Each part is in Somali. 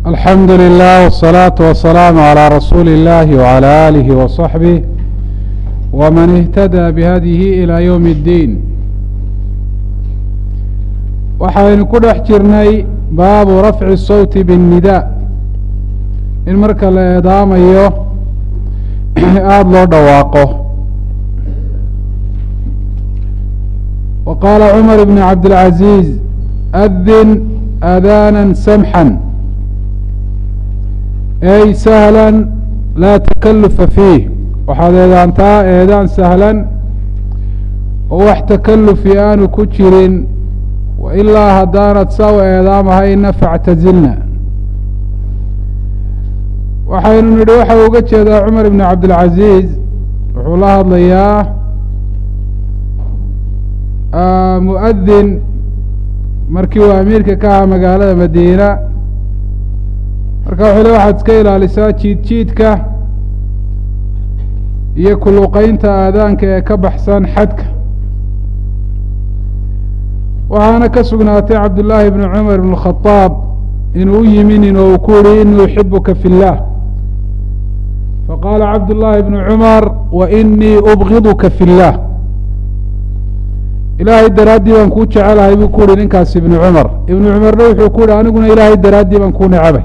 alxamdu lilah wالsalaaةu wasalaamu عalى rasuuli اllahi wعalى alihi وصaxbih wman اhtadى bihadihi ilى ywm اddiin waxaynu ku dhex jirnay baabu rafci الsawti bالnida in marka la eedaamayo aada loo dhawaaqo wa qaala cumar bn cabdاlcaziiz adin aadaana samxا ey sahla laa takalufa fiih waxaad eedaantaa eedaan sahlan oo wax takalufi aanu ku jirin wa ilaa haddaanad saa u eedaamahayna factazilna waxaynu nidhi waxa uga jeedaa cumar ibn cabdilcaziiz wuxuu la hadlayaa muadin markii uu amiirka ka ahaa magaalada madiina marka wuxuu le waxaad iska ilaalisaa jiid jiidka iyo kuluqeynta aadaanka ee ka baxsan xadka waxaana ka sugnaatay cabdullaahi bni cumar ibn khadaab inuu u yiminin oo uu ku yihi inii uxibuka fi اllah faqaala cabdullaahi bnu cumar wa inii ubgiduka fi اllah ilaahay daraaddii baan kuu jecelahay buu ku yihi ninkaas ibnu cumar ibnu cumarna wuxuu ku yihi aniguna ilaahay daraaddii baan kuu necabay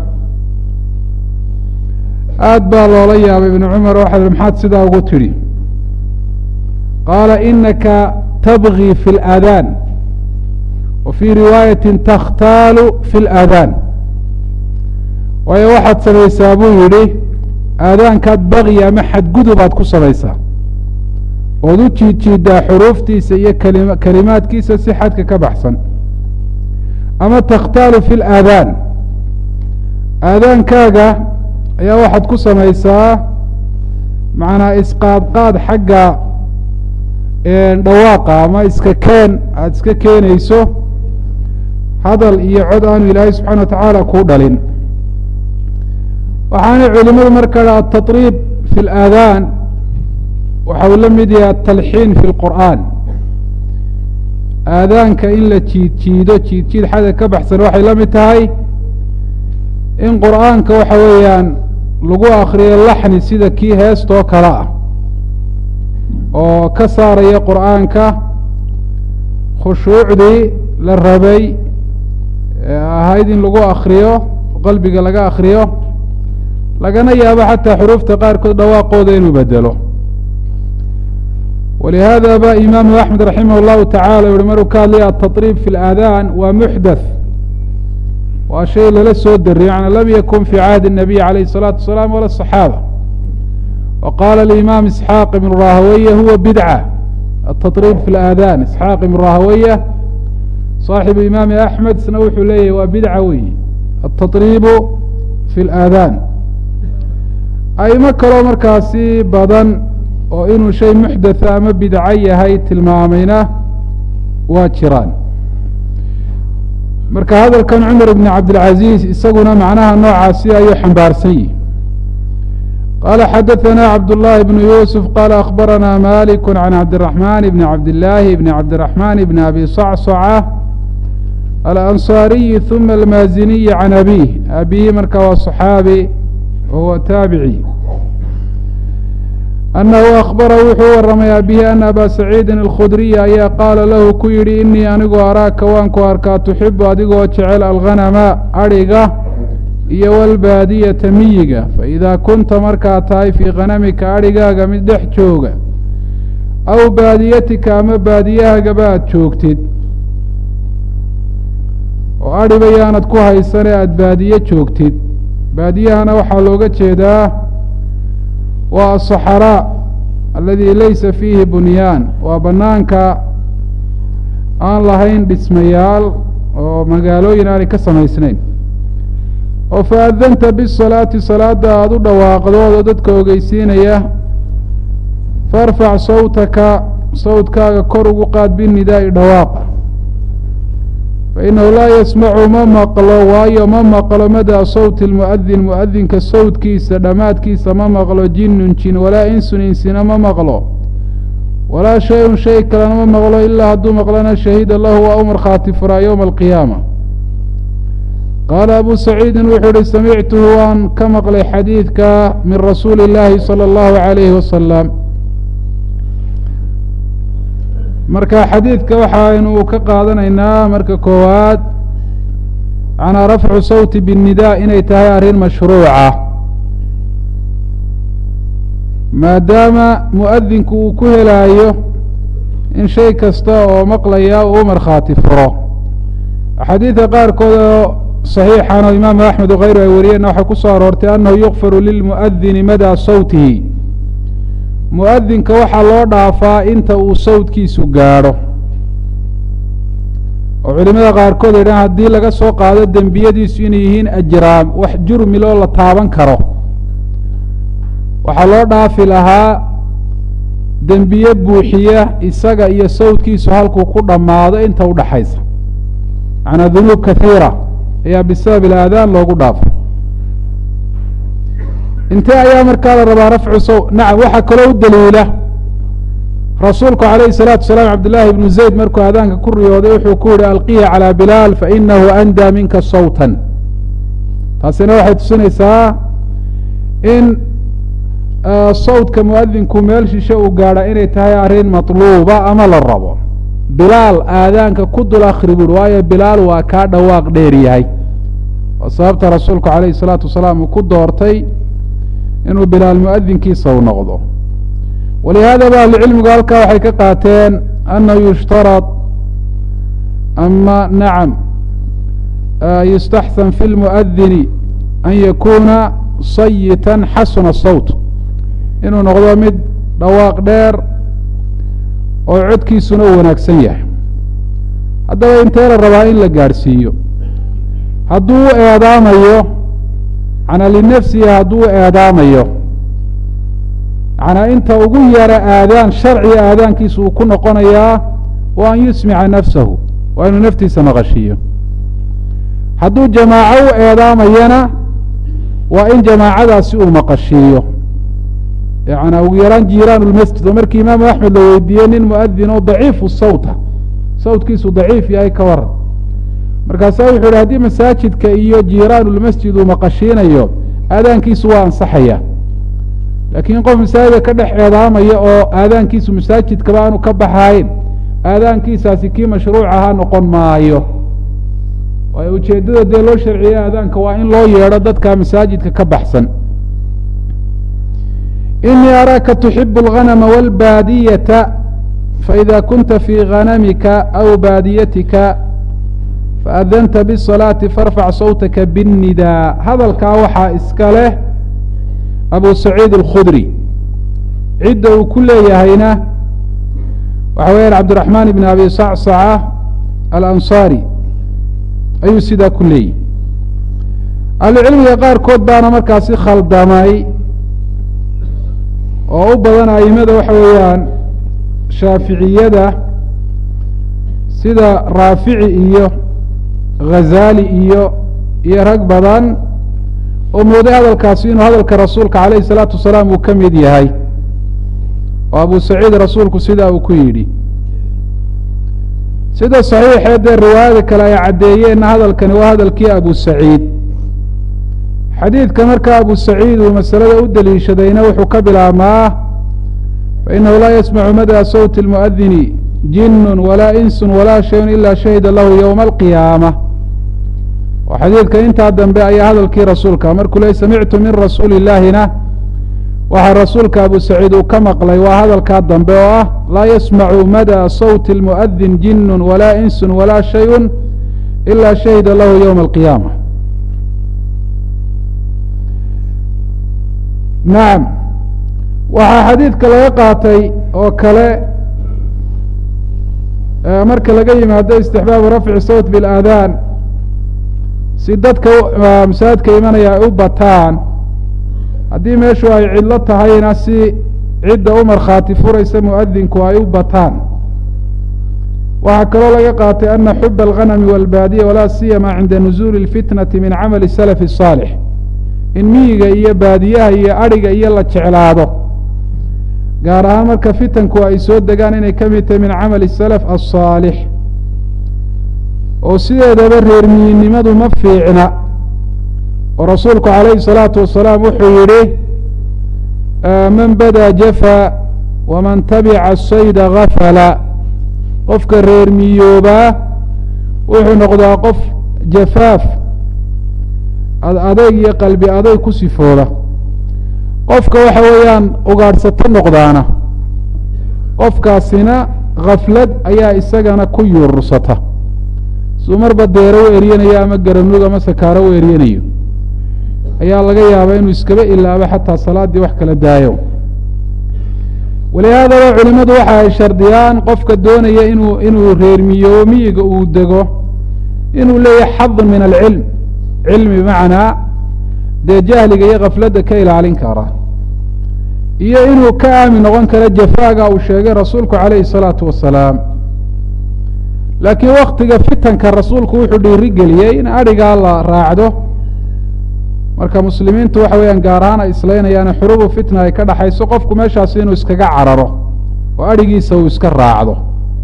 aad baa loola yaabay ibnu cumar waxa hi maxaad sidaa ugu tidhi qaala inaka tabgii fi اlaadaan wa fii riwaayati takhtaalu fi اlaadaan waayo waxaad samaysaa buu yidhi aadaankaad baqyi ama xadgudubaad ku samaysaa ood u jiid jiiddaa xuruuftiisa iyo kalima kelimaadkiisa si xadka ka baxsan ama takhtaalu fi اlaadaan aadaankaaga ayaa waxaad ku samaysaa macnaa isqaadqaad xagga dhawaaqa ama iska keen aada iska keenayso hadal iyo cod aanu ilaahay subxana wa tacaala kuu dhalin waxaana culimadu markaa ataطriib fi اlaadaan waxa uu la mid yahay atalxiin fi اlqur'aan aadaanka in la jiid jiido jiid jiid xagga ka baxsan waxay la mid tahay in qur'aanka waxa weeyaan lagu akriyo laxni sida kii heestoo kale ah oo ka saaraya qur'aanka khushuucdii la rabay ahayd in lagu akriyo qalbiga laga akriyo lagana yaabo xataa xuruufta qaarkood dhawaaqooda inuu bedelo walihaada ba imaamu axmed raximah اllahu tacala yuhi maruu ka hadlaya ataطriib fi اlaadaan waa muxdaث waa shay lala soo dariyo yani lam yakun fi cahdi الnabiy alayh الsalaatu wasalaam wala الصaxaaba wa qaala alimaam isxaaq ibn rahaweye huwa bidca ataطriib fi اlaadaan isxaaq ibn rahaweye saaxibu imaami axmed isna wuxuu leeyahy waa bidca weyi ataطriibu fi اlaadaan aimo kaloo markaasi badan oo inuu shay muxdatha ama bidco yahay tilmaamayna waa jiraan marka hadalkan cumar ibn cabdilcaziiz isaguna macnaha noocaasi ayuu xambaarsan yihi qaala xadaثana cabdullaahi bnu yuusuf qaala akhbarana maliku can cabdiraxman bni cabdillaahi bni cabdiraxman bni abi sacsaca alansaariyi huma almaaziniyi can abih abihi marka waa صaxaabi wahuwa taabici annahu akhbara wuxuu waramay abihi ana aba saciidin alkhudriya ayaa qaala lahu ku yidhi inii anigu araaka waan ku arkaa tuxibu adigoo jecel alghanama adhiga iyo walbaadiyata miyiga faidaa kunta markaad tahay fii khanamika adhigaaga mid dhex jooga aw baadiyatika ama baadiyahagaba aad joogtid oo adhiba yaanad ku haysane aada baadiye joogtid baadiyahana waxaa looga jeedaa waa asaxaraa aladi laysa fiihi bunyaan waa banaanka aan lahayn dhismayaal oo magaalooyin aanay ka samaysnayn oo faadanta bisalaati salaada aada u dhawaaqdood oo dadka ogeysiinaya faarfac sawtaka sawtkaaga kor ugu qaad binidaa'i dhawaaqa fainahu laa yasmacu ma maqlo waayo ma maqlo madaa sawti lmuadin muadinka sawtkiisa dhammaadkiisa ma maqlo jinnun jin walaa insun insina ma maqlo walaa shay-un shay kalena ma maqlo ilaa hadduu maqlana shahida lahu waa u markhaati furaa yowma alqiyaama qaala abu saciidin wuxuu ihi samictuhu waan ka maqlay xadiidka min rasuuli اllaahi salى اllahu عalayhi wasalam marka xadiidka waxaynu ka qaadanaynaa marka koowaad macnaa rafcu sawti biالnida inay tahay arrin mashruuca maadaama muadinku uu ku helaayo in shay kasta oo maqlaya uu markhaati furo axaadiidka qaarkood oo صaxiixan oo imaamu axmed wakayru ay wariyeenna waxaa ku soo aroortay annahu yukfaru lilmuؤadini madaa sawtihi muadinka waxaa loo dhaafaa inta uu sawtkiisu gaadho oo culimada qaarkood ay dhahan haddii laga soo qaado dembiyadiisu inay yihiin ajraam wax jurmiloo la taaban karo waxaa loo dhaafi lahaa dembiye buuxiya isaga iyo sawtkiisu halkuu ku dhammaado inta udhaxaysa macnaa dunuub kahiira ayaa bisabab ilaadaan loogu dhaafay intee ayaa markaa la rabaa rafcu saw nacam waxaa kaloo u daliila rasuulku calayhi salaatu salaam cabdillaahi ibnu zayd markuu aadaanka ku riyooday wuxuu ku yihi alqiya calaa bilaal fainahu andaa minka sawtan taasina waxay tusinaysaa in sawtka muadinku meel shishe uu gaadha inay tahay arrin matluuba ama la rabo bilaal aadaanka ku dul akri buuri waayo bilaal waa kaa dhawaaq dheer yahay oo sababta rasuulku calayhi salaatu wasalaam uu ku doortay inuu bilaal muadinkiisa u noqdo walihaadaba ahlucilmigu halkaa waxay ka qaateen annahu yushtarad ama nacam yustaxsan fi lmuadini an yakuuna sayitan xasuna sawt inuu noqdo mid dhawaaq dheer oo codkiisuna u wanaagsan yahay haddaba intee la rabaa in la gaadhsiiyo hadduu u eedaamayo manaa linafsihi hadduu u eedaamayo manaa inta ugu yara aadaan sharciga aadaankiisa uu ku noqonayaa wa an yusmica nafsahu waa inuu naftiisa maqashiiyo hadduu jamaaco u eedaamayana waa in jamaacadaasi uu maqashiiyo yana ugu yaraan jiiraan lmasjid oo markii imaamu axmed la weydiiyey nin muadin oo daciifu sawta sawtkiisu daciif yahay ka waran markaasaa wuxuu yihi haddii masaajidka iyo jiiraan lmasjid uu maqashiinayo aadaankiisu waa ansaxaya laakiin qof masaajida ka dhex eedaamaya oo aadaankiisu masaajidkaba aanu ka baxayn aadaankiisaasi kii mashruuc ahaa noqon maayo waayo ujeeddada dee loo sharciyey aadaanka waa in loo yeedho dadka masaajidka ka baxsan inii araaka tuxibu اlganama wاlbaadiyata faإida kunta fii ganamika aw baadiyatika faadanta bالصalaaةi faarfac sawtaka bالnidaa hadalkaa waxaa iska leh abu saciid اlkhudri cidda uu ku leeyahayna waxa weeyaan cabdiraxmaan ibn abi sacsaca alansaari ayuu sidaa ku leeyahy ahlucilmiga qaarkood baana markaasi khaldamay oo u badan aimada waxa weeyaan shaaficiyada sida raafici iyo ghazaali iyo iyo rag badan oo mooday hadalkaasi inuu hadalka rasuulka calayhi salaatu wasalaam uu ka mid yahay oo abu saciid rasuulku sidaa uu ku yidhi sida saxiixee dee riwaayada kale ay caddeeyeenna hadalkani waa hadalkii abu saciid xadiidka marka abu saciid uu masalada u deliishadayna wuxuu ka bilaabmaa fainahu laa yasmacu mada sawti اlmuadini jinun walaa insun walaa shayun ila shahida lahu ywma alqiyaama oo xadiidka intaa dambe ayaa hadalkii rasuulka markuu le samictu min rasuuli illaahina waxaa rasuulka abu saciid uu ka maqlay waa hadalkaa dambe oo ah laa yasmacu mada sawti اlmuadin jinun walaa insun walaa shayun ila shahida lahu ywma alqiyaama nacam waxaa xadiidka laga qaatay oo kale marka laga yimaado istixbaabu rafci sawt biاlaadaan si dadka masaajidka imanaya ay u bataan haddii meeshu ay cidlo tahayna si cidda u markhaati furaysa muadinku ay u bataan waxaa kaloo laga qaatay ana xuba alganami walbaadiya walaa siyama cinda nuzuuli اlfitnati min camali salaf الصaalix in miyiga iyo baadiyaha iyo adhiga iyo la jeclaado gaar ahaan marka fitanku ay soo degaan inay ka mid tahay min camali salaf asaalix oo sideedaba reermiyinimadu ma fiicna oo rasuulku calayhi salaatu wasalaam wuxuu yidhi man badaa jafa waman tabica sayda gafala qofka reer miyoobaa wuxuu noqdaa qof jafaaf adayg iyo qalbi adayg ku sifooda qofka waxa weeyaan ugaadhsato noqdaana qofkaasina khaflad ayaa isagana ku yuurursata suu marba deero u eryanayo ama garanuug ama sakaaro u eryanayo ayaa laga yaabaa inuu iskaba ilaabo xataa salaaddii wax kala daayo walihaadaba culimadu waxa ay shardiyaan qofka doonaya inuu inuu reermiyoobo miyiga uu dego inuu leeyahay xadun min alcilm cilmi bimacnaa dee jahliga iyo khafladda ka ilaalin kara iyo inuu ka aamin noqon karo jafaaga uu sheegay rasuulku calayhi salaatu wasalaam laakiin waktiga fitanka rasuulku wuxuu dhiirigeliyey in adhigaa la raacdo marka muslimiintu waxa weeyaan gaar ahaan ay islaynayaane xurubu fitna ay ka dhaxayso qofku meeshaasi inuu iskaga cararo oo adhigiisa uu iska raacdo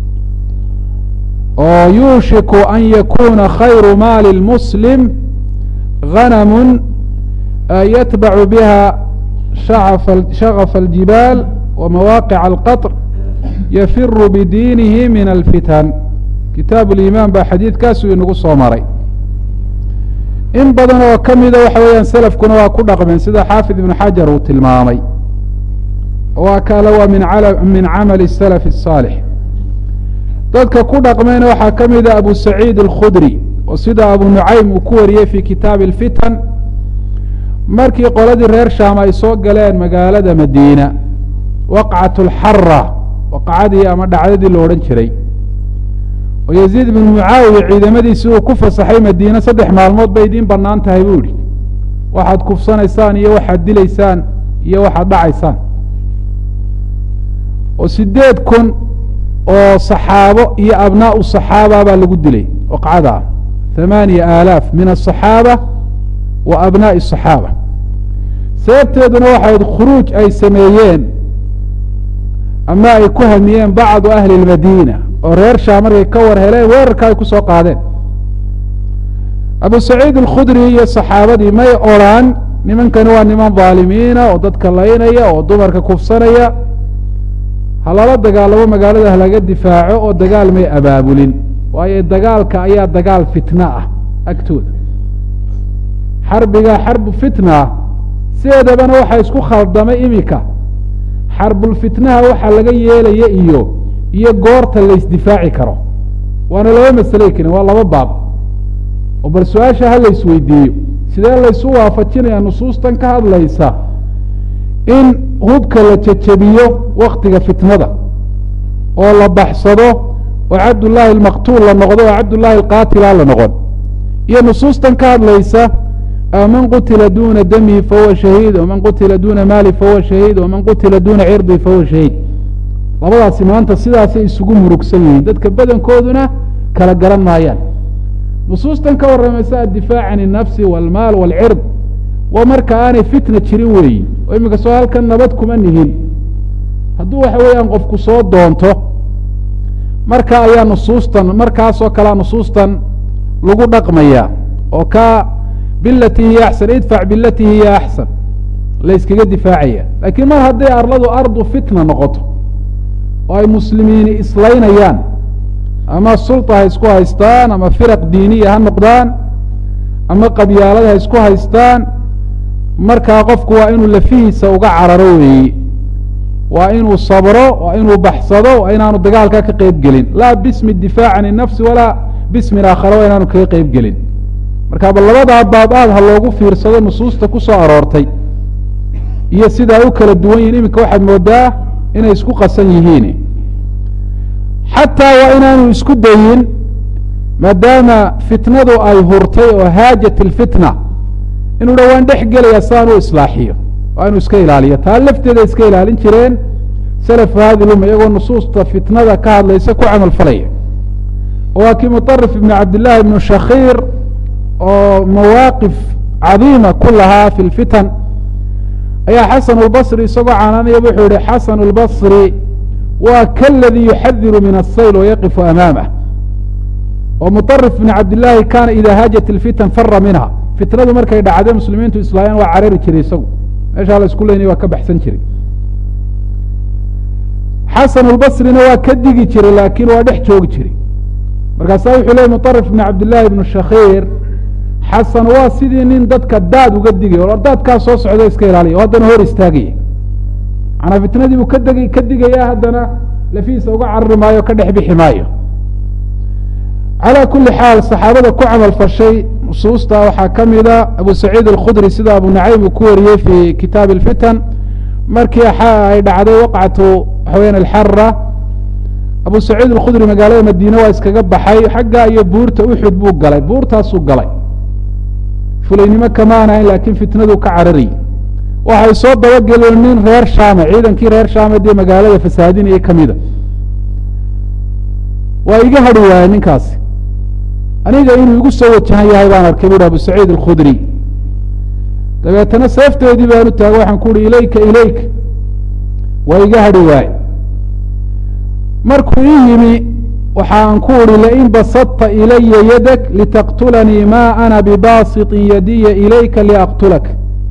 oo yuushiku an yakuna khayru maali lmuslim ganamun yatbacu biha shagafa aljibaal wa mawaaqica alqaطr yafiru bidiinihi min alfitan kitaab liimaan baa xadiidkaasuu inagu soo maray in badan oo ka mida waxa weeyaan selafkuna waa ku dhaqmeen sida xaafid ibnu xajar uu tilmaamay waa kale waa min min camali salaf الsaalix dadka ku dhaqmeyna waxaa ka mida abu saciid alkhudri oo sida abu nucaym uu ku wariyey fi kitaabi اlfitan markii qoladii reer shaam ay soo galeen magaalada madiina waqcat اlxara waqacadii ama dhacdadii lo odhan jiray oo yaziid ibnu mucaawiya ciidamadiisi uu ku fasaxay madiine saddex maalmood bay idiin bannaan tahay buu idhi waxaad kufsanaysaan iyo waxaad dilaysaan iyo waxaad dhacaysaan oo sideed kun oo saxaabo iyo abnaau saxaaba baa lagu dilay waqcada hamaaniya aalaaf min asaxaaba wa abnaa'i asaxaaba sababteeduna waxayd khuruuj ay sameeyeen ama ay ku hamiyeen bacdu ahli اlmadiina oo reer shaam markay ka war heleen weerarka ay ku soo qaadeen abu saciid alkhudri iyo saxaabadii may odrhaan nimankani waa niman dhaalimiina oo dadka laynaya oo dumarka kufsanaya ha lala dagaalamo magaalada halaga difaaco oo dagaal may abaabulin waayo dagaalka ayaa dagaal fitna ah agtooda xarbiga xarbu fitna ah sideedabana waxaa isku khaldamay imika xarbulfitnaha waxaa laga yeelaya iyo iyo goorta laysdifaaci karo waana laba masaley karin waa laba baab oo bal su-aasha ha laysweydiiyo sidee laysu waafajinaya nusuustan ka hadlaysa in hubka la jejebiyo waktiga fitnada oo la baxsado oo cabdullaahi almaqtuul la noqdo oo cabdullaahi alqaatila la noqon iyo nusuustan ka hadlaysa man qutila duna damihi fahuwa shahiid waman qutila duna maali fahuwa shahiid waman qutila duna cirdi fahuwa shahiid labadaasi maanta sidaasay isugu murugsan yihiin dadka badankooduna kala garan maayaan nusuustan ka warramaysa addifaac can الnafsi wاlmaal wاlcird waa marka aanay fitna jirin weeyi oo iminka soo halkan nabad kuma nihin hadduu waxa weeyaan qofku soo doonto marka ayaa nusuustan markaasoo kalea nusuustan lagu dhaqmaya oo ka bilati hiya axsan idfac bilati hiya axsan la yskaga difaacaya laakiin mar hadday arladu ardu fitna noqoto oo ay muslimiini islaynayaan ama sulta ha isku haystaan ama firaq diiniya ha noqdaan ama qabyaalad ha isku haystaan markaa qofku waa inuu lafihiisa uga cararo weeye waa inuu sabro waa inuu baxsado waa inaanu dagaalka ka qeyb gelin laa bismi difaac can الnafsi walaa bismin aakhara waa inaanu kaga qeyb gelin marka ba labadaa baab aad ha loogu fiirsado nusuusta ku soo aroortay iyo sidaa u kala duwan yihin iminka waxaad moodaa inay isku qasan yihiin xataa waa inaanu isku dayin maadaama fitnadu ay hurtay oo haajat ilfitna inuu dha waan dhex gelaya si aan u islaaxiyo waa inuu iska ilaaliyo taa lafteeda iska ilaalin jireen salafu hadi lumma iyagoo nusuusta fitnada ka hadlaysa ku camal falaya waa kii muطarif ibn cabdillaahi ibnu shakiir oo mawaaqif cadiima ku lahaa fi lfitan ayaa xasan اlbصri isagoo canaanaya wuxuu yihi xasan اlbصri waa kaladii yuxadiru min الsayl wayaqifu amaamah oo muطarif bn cabdillaahi kaana idaa haajat ilfitan fara minha fitnadu markay dhacday muslimiintu islaayaan waa carari jiray isagu meeshaa la isku leynay waa ka baxsan jiray xasan اlbasrina waa ka digi jiray laakiin waa dhex joogi jiray markaasaa wuxuu leeyay muطarif bn cabdillaahi ibnu shakiir xasan waa sidii nin dadka daad uga digay o daadkaa soo socda iska ilaaliya oo haddana hor istaagaya manaa fitnadii buu kadeg ka digaya haddana lafihiisa uga carari maayo ka dhex bixi maayo calى kuli xaal saxaabada ku camal fashay nusuusta waxaa ka mida abu saciid alkhudri sida abu nacaym uu ku wariyey fi kitaabi اlfitan markii ay dhacday waqcatu waxaweyan alxara abu saciid alkhudri magaalada madiine waa iskaga baxay xagga iyo buurta uxud buu galay buurtaasuu galay fulaynimo kama ahayn laakiin fitnaduu ka cararayy waxay soo dabageleen nin reer shaame ciidankii reer shaame dee magaalada fasaadinayay kamida waa iga hadhi waayey ninkaasi aniga inuu igu soo wajahan yahay baan arkay buuhi abu saciid alkhudri dabeetana seefteedii baan u taagay waxaan ku uhi ilayka ilayka waa iga hadhi waaye markuu ii yimi waxaan ku uhi lain basadta ilaya yadak litaqtulanii ma ana bibaasiطin yadiya ilayka liaqtulak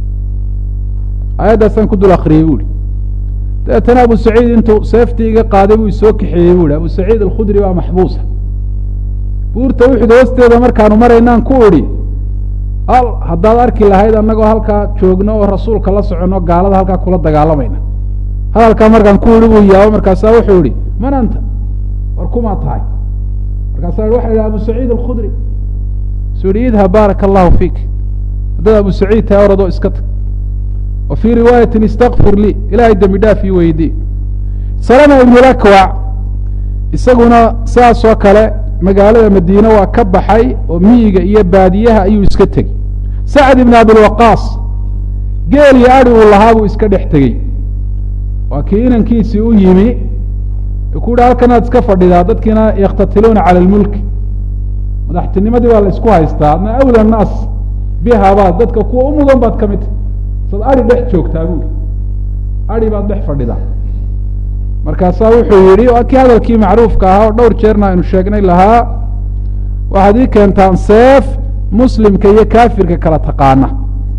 aayaddaasaan ku dul akriyey buuhi dabeetana abu saciid intuu seeftii iga qaaday buu isoo kaxeeyey buuhi abu saciid alkhudri baa maxbuusa buurta uxud hoosteeda markaanu maraynaan ku idhi al haddaad arki lahayd annagoo halkaa joogno oo rasuulka la soconno gaalada halkaa kula dagaalamayna hadalkaa markaan ku idhi buu yaabo markaasaa wuxuu ihi man anta war kumaa tahay markaasaa waxa idhi abu saciid alkhudri suu ihi idhab baaraka allahu fiik haddaad abu saciid tahay oradoo iska tag wa fii riwaayatin istakfir lii ilaahay dembi dhaaf ii weydii salama ibnulakwac isaguna saas oo kale magaalada madiine waa ka baxay oo miyiga iyo baadiyaha ayuu iska tegey sacd ibn abilwaqaas geel iyo adi uu lahaa buu iska dhex tegey waa kii inankiisii u yimi ku yihi halkanaad iska fadhidaa dadkiina yakhtatiluuna cala lmulki madaxtinimadii baa la isku haystaa adna awla naas bihabaad dadka kuwa u mudan baad ka mid tahy sad adi dhex joogtaa buui adi baad dhex fadhidaa markaasaa wuxuu yidhi waa kii hadalkii macruufka ahaa oo dhowr jeerna aynu sheegnay lahaa waxaad ii keentaan seef muslimka iyo kaafirka kala taqaana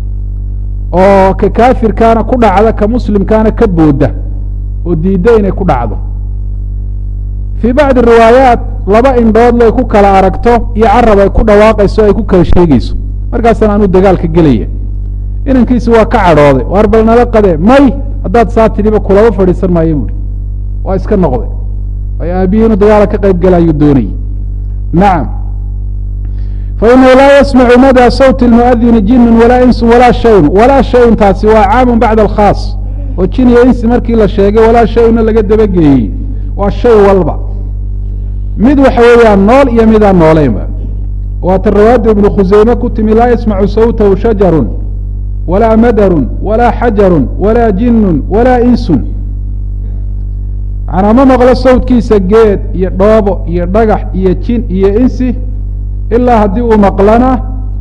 oo ka kaafirkaana ku dhacda ka muslimkaana ka booda oo diidda inay ku dhacdo fii bacdi riwaayaat laba indhood lay ku kala aragto iyo carab ay ku dhawaaqayso ay ku kala sheegeyso markaasana anuu dagaalka gelaya inankiisi waa ka cadhooday waar bal nala qade may haddaad saa tidhiba kulaba fadhiisan maayo buuhi waa iska noqday ay aabihii inuu dagaala ka qayb gelaayuu doonayey nacam fainahu laa yasmacu mada sawti lmuadini jinun walaa insun walaa shayun walaa shayun taasi waa caamun bacda alkhaas oo jin iyo insi markii la sheegay walaa shayunna laga dabageeyey waa shay walba mid waxa weeyaan nool iyo midaan nooleynba waata rawaada ibnu khuseyme ku timi laa yasmacu sawtahu shajarun walaa madarun walaa xajarun walaa jinun walaa insun manaa ma maqlo sawdkiisa geed iyo dhoobo iyo dhagax iyo jin iyo insi ilaa haddii uu maqlana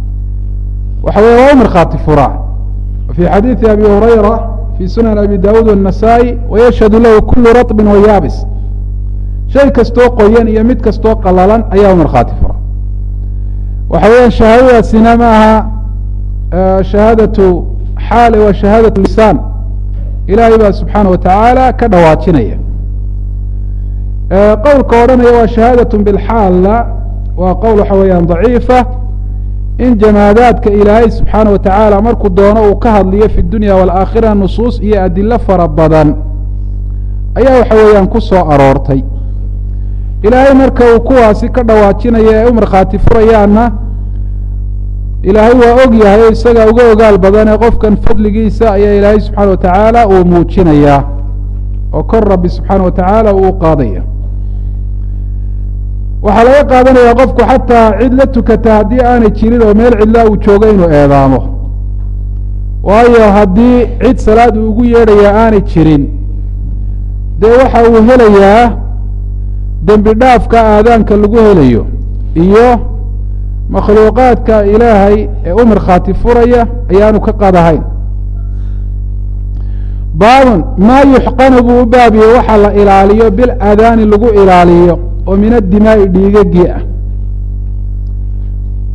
waxa weye waa u markhaati furaa fii xadiidi abi hurayra fii sunan abi dawuud والnasaa-i wayashhadu lahu kulu raطbin wayaabis shay kastoo qoyan iyo mid kastoo qalalan ayaa u markhaati fura waxa weeyaan shahaadadaasina ma aha shahaadatu xaale waa shahaadaة lisaan ilaahay baa subxaana wa tacaala ka dhawaajinaya qowlka odhanaya waa shahaadaة bilxaalla waa qowl waxa weeyaan daciifa in jamaadaadka ilaahay subxaana wa tacaala markuu doono uu ka hadliyo fi dunya waalaakhira nusuus iyo adilo fara badan ayaa waxa weeyaan ku soo aroortay ilaahay marka uu kuwaasi ka dhawaajinaya ee u markhaati furayaanna ilaahay waa og yahay o isaga uga ogaal badanee qofkan fadligiisa ayaa ilaahay subxaana wa tacaala uu muujinayaa oo kor rabbi subxaana wa tacaala uu u qaadaya waxaa laga qaadanaya qofku xataa cid la tukata haddii aanay jirin oo meel cidlaa uu joogo inuu eedaamo waayo haddii cid salaad uu ugu yeedhayaa aanay jirin dee waxa uu helayaa dembi dhaafka aadaanka lagu helayo iyo makhluuqaadka ilaahay ee u markhaati furaya ayaanu ka qadahayn baabun maa yuxqanu buu u baabiyey waxa la ilaaliyo bil aadaani lagu ilaaliyo oo min adimaa'i dhiigagii ah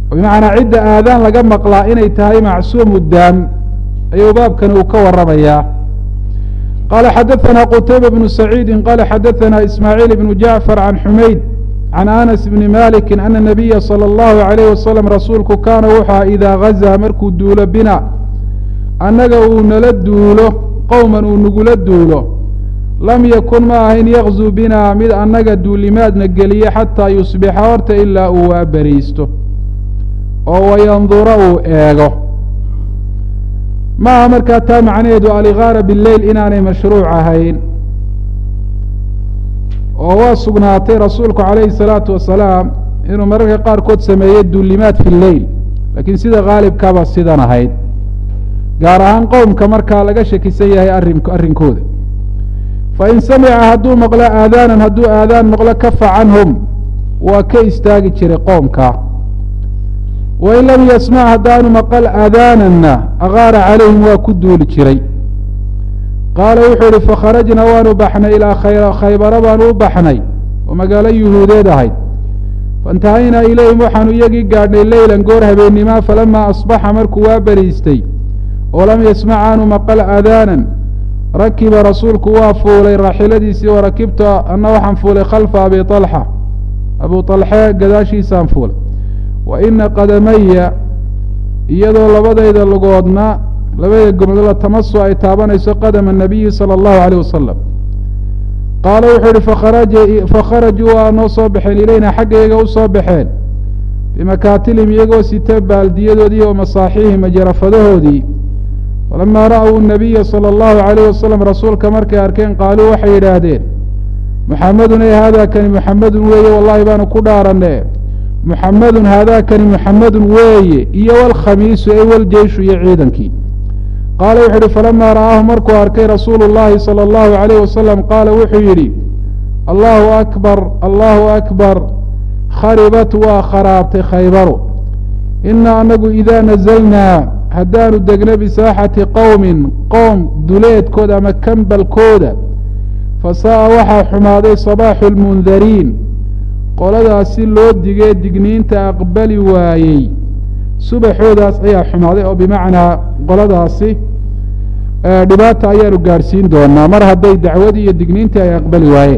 bimacnaa cidda aadaan laga maqlaa inay tahay macsuumu daam ayuu baabkani uu ka waramayaa qala xadaثna qtayba bnu saciidi qala xadaثna ismaaعiil bnu jacfar can xumayd can anas bni maliki ana nabiya salى اllahu عalayh wasalam rasuulku kaana wuxua idaa gazaa markuu duulo bina annaga uu nala duulo qowman uu nagula duulo lam yakun ma ahayn yakzuu bina mid annaga duulimaadna geliye xataa yusbixa horta ilaa uu waaberiisto oo wayandura uu eego maaha markaa taa macnaheedu aligaara bileyl inaanay mashruuc ahayn oo waa sugnaatay rasuulku calayhi salaatu wasalaam inuu mararka qaarkood sameeyo duulimaad fi leyl laakiin sida khaalibkaaba sidan ahayd gaar ahaan qowmka markaa laga shakisan yahay arrin arrinkooda fain samica hadduu maqlo aadaanan hadduu aadaan maqlo kafa canhum waa ka istaagi jiray qoomka wain lam yasmac haddaanu maqal aadaananna agaara calayhim waa ku duuli jiray qaala wuxuu ihi fakharajnaa waanu baxnay ilaa khaybara baanu u baxnay oo magaalo yuhuudeed ahayd faintahaynaa ilayhim waxaanu iyagii gaadhnay leylan goor habeenimaa falamaa asbaxa markuu waa beriistay oo lam yasmac aanu maqal aadaanan rakiba rasuulku waa fuulay raaxiladiisii wa rakibta anna waxaan fuulay khalfa abi alxa abu alxe gadaashiisaan fuulay wa ina qadamaya iyadoo labadayda lugoodna labadayda gomodla tamasu ay taabanayso qadama nabiyi salى اllahu alيyh wasalam qaala wuxuu yihi fakharajuu waa noo soo baxeen ilayna xagga iyaga u soo baxeen bimakaatilihim iyagoo sita baaldiyadoodii oo masaaxiihim majarafadahoodii falamaa ra'w nabiya salى اllahu عalayh wasalam rasuulka markay arkeen qaaluu waxay yidhaahdeen muxamedun ey haada kani muxamedun weeye wallahi baanu ku dhaaranne muxamedun haadaakani muxamedun weeye iyo walkhamiisu ey waljeyshu iyo ciidankii qaala wuxuu yihi falamaa ra'aahu markuu arkay rasuulu llahi salى اllahu عalayh wasalam qaala wuxuu yidhi allahu akbar allahu akbar kharibat waa kharaabtay khaybaru ina anagu idaa nazalnaa haddaanu degno bisaaxati qowmin qowm duleedkooda ama kambalkooda fasa'a waxaa xumaaday sabaaxu lmundariin qoladaasi loo digee digniinta aqbali waayey subaxoodaas ayaa xumaaday oo bimacnaa qoladaasi dhibaata ayaanu gaadhsiin doonaa mar hadday dacwadii iyo digniintii ay aqbali waayeen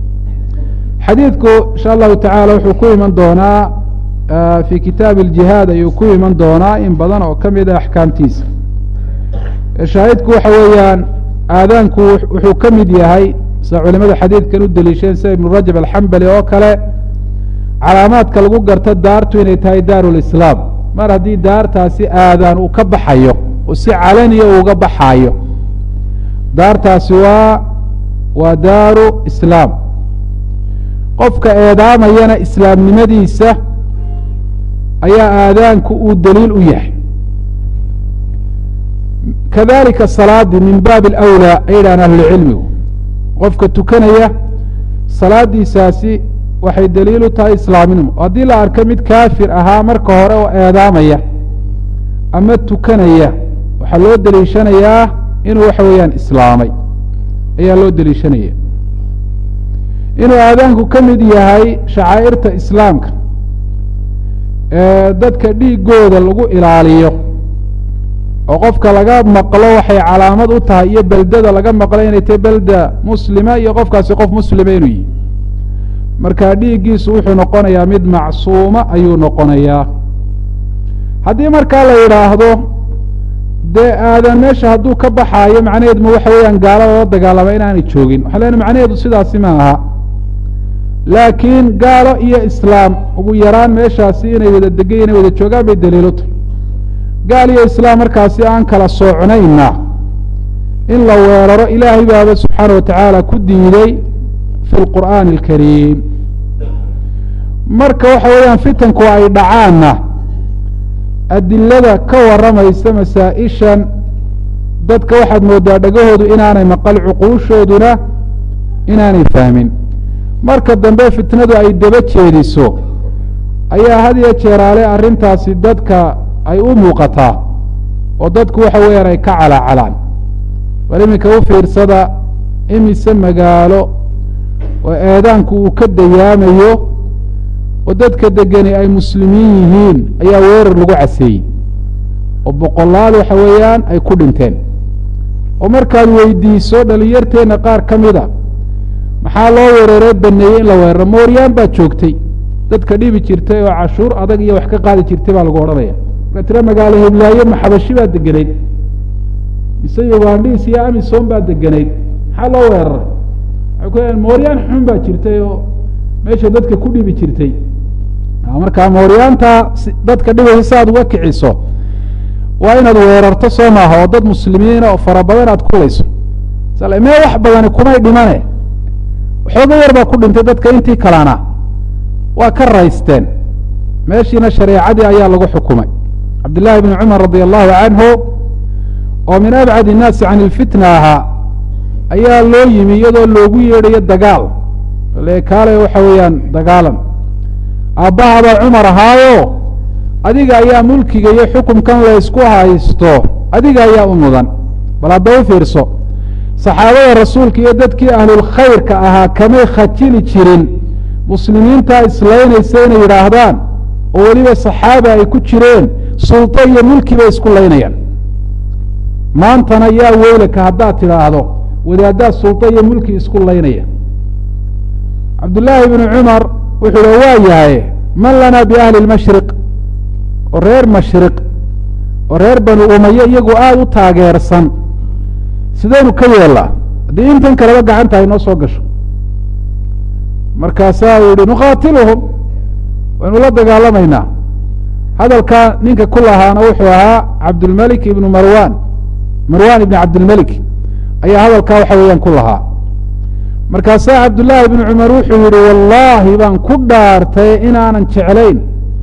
xadiidku insha allahu tacaala wuxuu ku iman doonaa fi kitaabi اljihaad ayuu ku iman doonaa in badan oo ka mid a axkaamtiisa shaahidku waxa weeyaan aadaanku wuxuu ka mid yahay sida culimada xadiidkan u deliisheen sida ibnu rajab alxambali oo kale calaamaadka lagu garto daartu inay tahay daaru lislaam mar haddii daartaasi aadaan uu ka baxayo oo si calaniya uuga baxaayo daartaasi waa waa daaru islaam qofka eedaamayana islaamnimadiisa ayaa aadaanku uu daliil u yahay kadalika salaadii min baabi alawlaa ay yidhahaan ahlucilmigu qofka tukanaya salaadiisaasi waxay daliil u tahay islaaminimo haddii la arko mid kaafir ahaa marka hore oo eedaamaya ama tukanaya waxaa loo deliishanayaa inuu waxa weeyaan islaamay ayaa loo deliishanaya inuu aadaanku ka mid yahay shacaa'irta islaamka ee dadka dhiigooda lagu ilaaliyo oo qofka laga maqlo waxay calaamad u tahay iyo beldada laga maqlo inay tahay belda muslima iyo qofkaasi qof muslima inuu yihi marka dhiiggiisu wuxuu noqonayaa mid macsuuma ayuu noqonayaa haddii markaa la yidhaahdo dee aadan meesha hadduu ka baxaayo macnaheedu ma waxa weeyaan gaala lala dagaalama inaanay joogin waxaa leena macnaheedu sidaasi ma aha laakiin gaalo iyo islaam ugu yaraan meeshaasi inay wada degan inay wada joogaan bay daliilu tahay gaal iyo islaam markaasi aan kala soocnayna in la weeraro ilaahay baaba subxaana watacaala ku diiday fi lqur'aani alkariim marka waxa weeyaan fitanku ay dhacaanna adilada ka warramaysa masaa-ishan dadka waxaad moodaa dhagahoodu inaanay maqal cuquushooduna inaanay fahmin marka dambe fitnadu ay daba jeediso ayaa had iyo jeeraale arrintaasi dadka ay u muuqataa oo dadku waxa weeyaan ay ka calaacalaan bal iminka u fiirsada imise magaalo oo eedaanku uu ka dayaamayo oo dadka degani ay muslimiin yihiin ayaa weerar lagu caseeyey oo boqolaal waxa weeyaan ay ku dhinteen oo markaad weydiiso dhalinyarteenna qaar ka mida maxaa loo weeraree baneeyey in la weeraro mooryaan baad joogtay dadka dhibi jirtay oo cashuur adag iyo wax ka qaadi jirtay baa lagu odhanaya markaa tira magaalo heblaayo maxabashi baad deganayd mise ugandhiis iyo amisom baad deganayd maxaa loo weeraray waxay ku leeyaen mooryaan xun baa jirtay oo meesha dadka ku dhibi jirtay markaa mooryaanta dadka dhibaysa si aad uga kiciso waa inaad weerarto soo maaha oo dad muslimiina oo fara badan aad kulayso mee wax badani kumay dhimane waxooga yar baa ku dhintay dadka intii kalana waa ka raysteen meeshiina shareecadii ayaa lagu xukumay cabdillaahi bni cumar radi allahu canhu oo min abcad innaasi can ilfitna ahaa ayaa loo yimi iyadoo loogu yeedhayo dagaal kaale waxa weeyaan dagaalan aabbahabaa cumar ahaayo adiga ayaa mulkiga iyo xukumkan laysku haysto adiga ayaa u mudan bal hadda u fiirso saxaabada rasuulka iyo dadkii ahlulkhayrka ahaa kamay khajili jirin muslimiintaa islaynaysa inay yidhaahdaan oo weliba saxaaba ay ku jireen sulto iyo mulki bay isku laynayaan maantana yaa weylaka haddaad tidhaahdo wadaaddaa sulto iyo mulki isku laynaya cabdullaahi bnu cumar wuxuu hi waa yahay man lana biahli lmashriq oo reer mashriq oo reer banu umaye iyagu aada u taageersan sidaynu ka yeellaa haddii intan kaleba gacanta ay noo soo gasho markaasaa uu yihi nuqaatiluhum waynu la dagaalamaynaa hadalkaa ninka ku lahaana wuxuu ahaa cabdulmelik ibnu marwan marwan ibni cabdilmelik ayaa hadalkaa waxa weeyaan ku lahaa markaasaa cabdullaahi bnu cumar wuxuu yihi wallaahi baan ku dhaartay inaanan jeclayn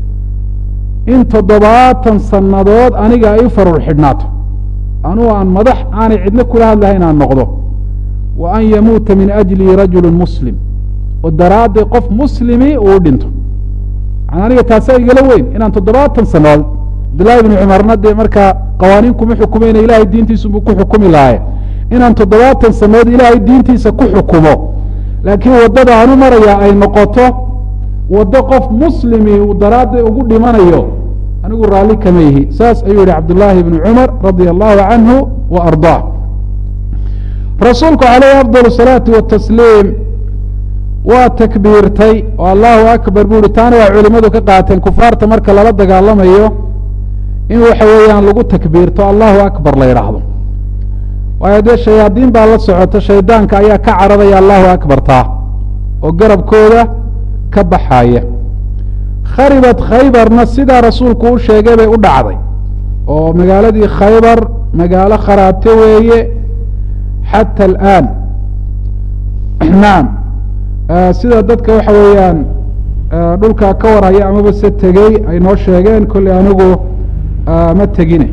in toddobaatan sannadood aniga ay u farur xidhnaato anugu aan madax aanay cidno kula hadlahay inaan noqdo wa an yamuuta min ajlii rajulu muslim oo daraadday qof muslimi uu dhinto aniga taasa igala weyn inaan toddobaatan sannadood cabdullaahi bnu cumarna dee markaa qawaaniin kuma xukumayna ilaahay diintiisubuu ku xukumi lahaye inaan toddobaatan sannadood ilaahay diintiisa ku xukumo laakiin waddada aanu marayaa ay noqoto waddo qof muslimi uu daraadday ugu dhimanayo anigu raalli kama yihi saas ayuu yihi cabdullaahi bnu cumar radia allahu canhu wa ardaa rasuulku calayhi afdal salaatu watasliim waa takbiirtay oo allahu akbar buu yihi taana waa culimadu ka qaateen kufaarta marka lala dagaalamayo in waxa weeyaan lagu takbiirto allahu akbar la yidhaahdo waayo dee shayaadiin baa la socota shaydaanka ayaa ka cararaya allahu akbar taa oo garabkooda ka baxaaya kharibat khaybarna sidaa rasuulku u sheegay bay u dhacday oo magaaladii khaybar magaalo kharaabte weeye xata alaan naam sida dadka waxa weeyaan dhulkaa ka warhaya amaba se tegey ay noo sheegeen kolley anigu ma tegine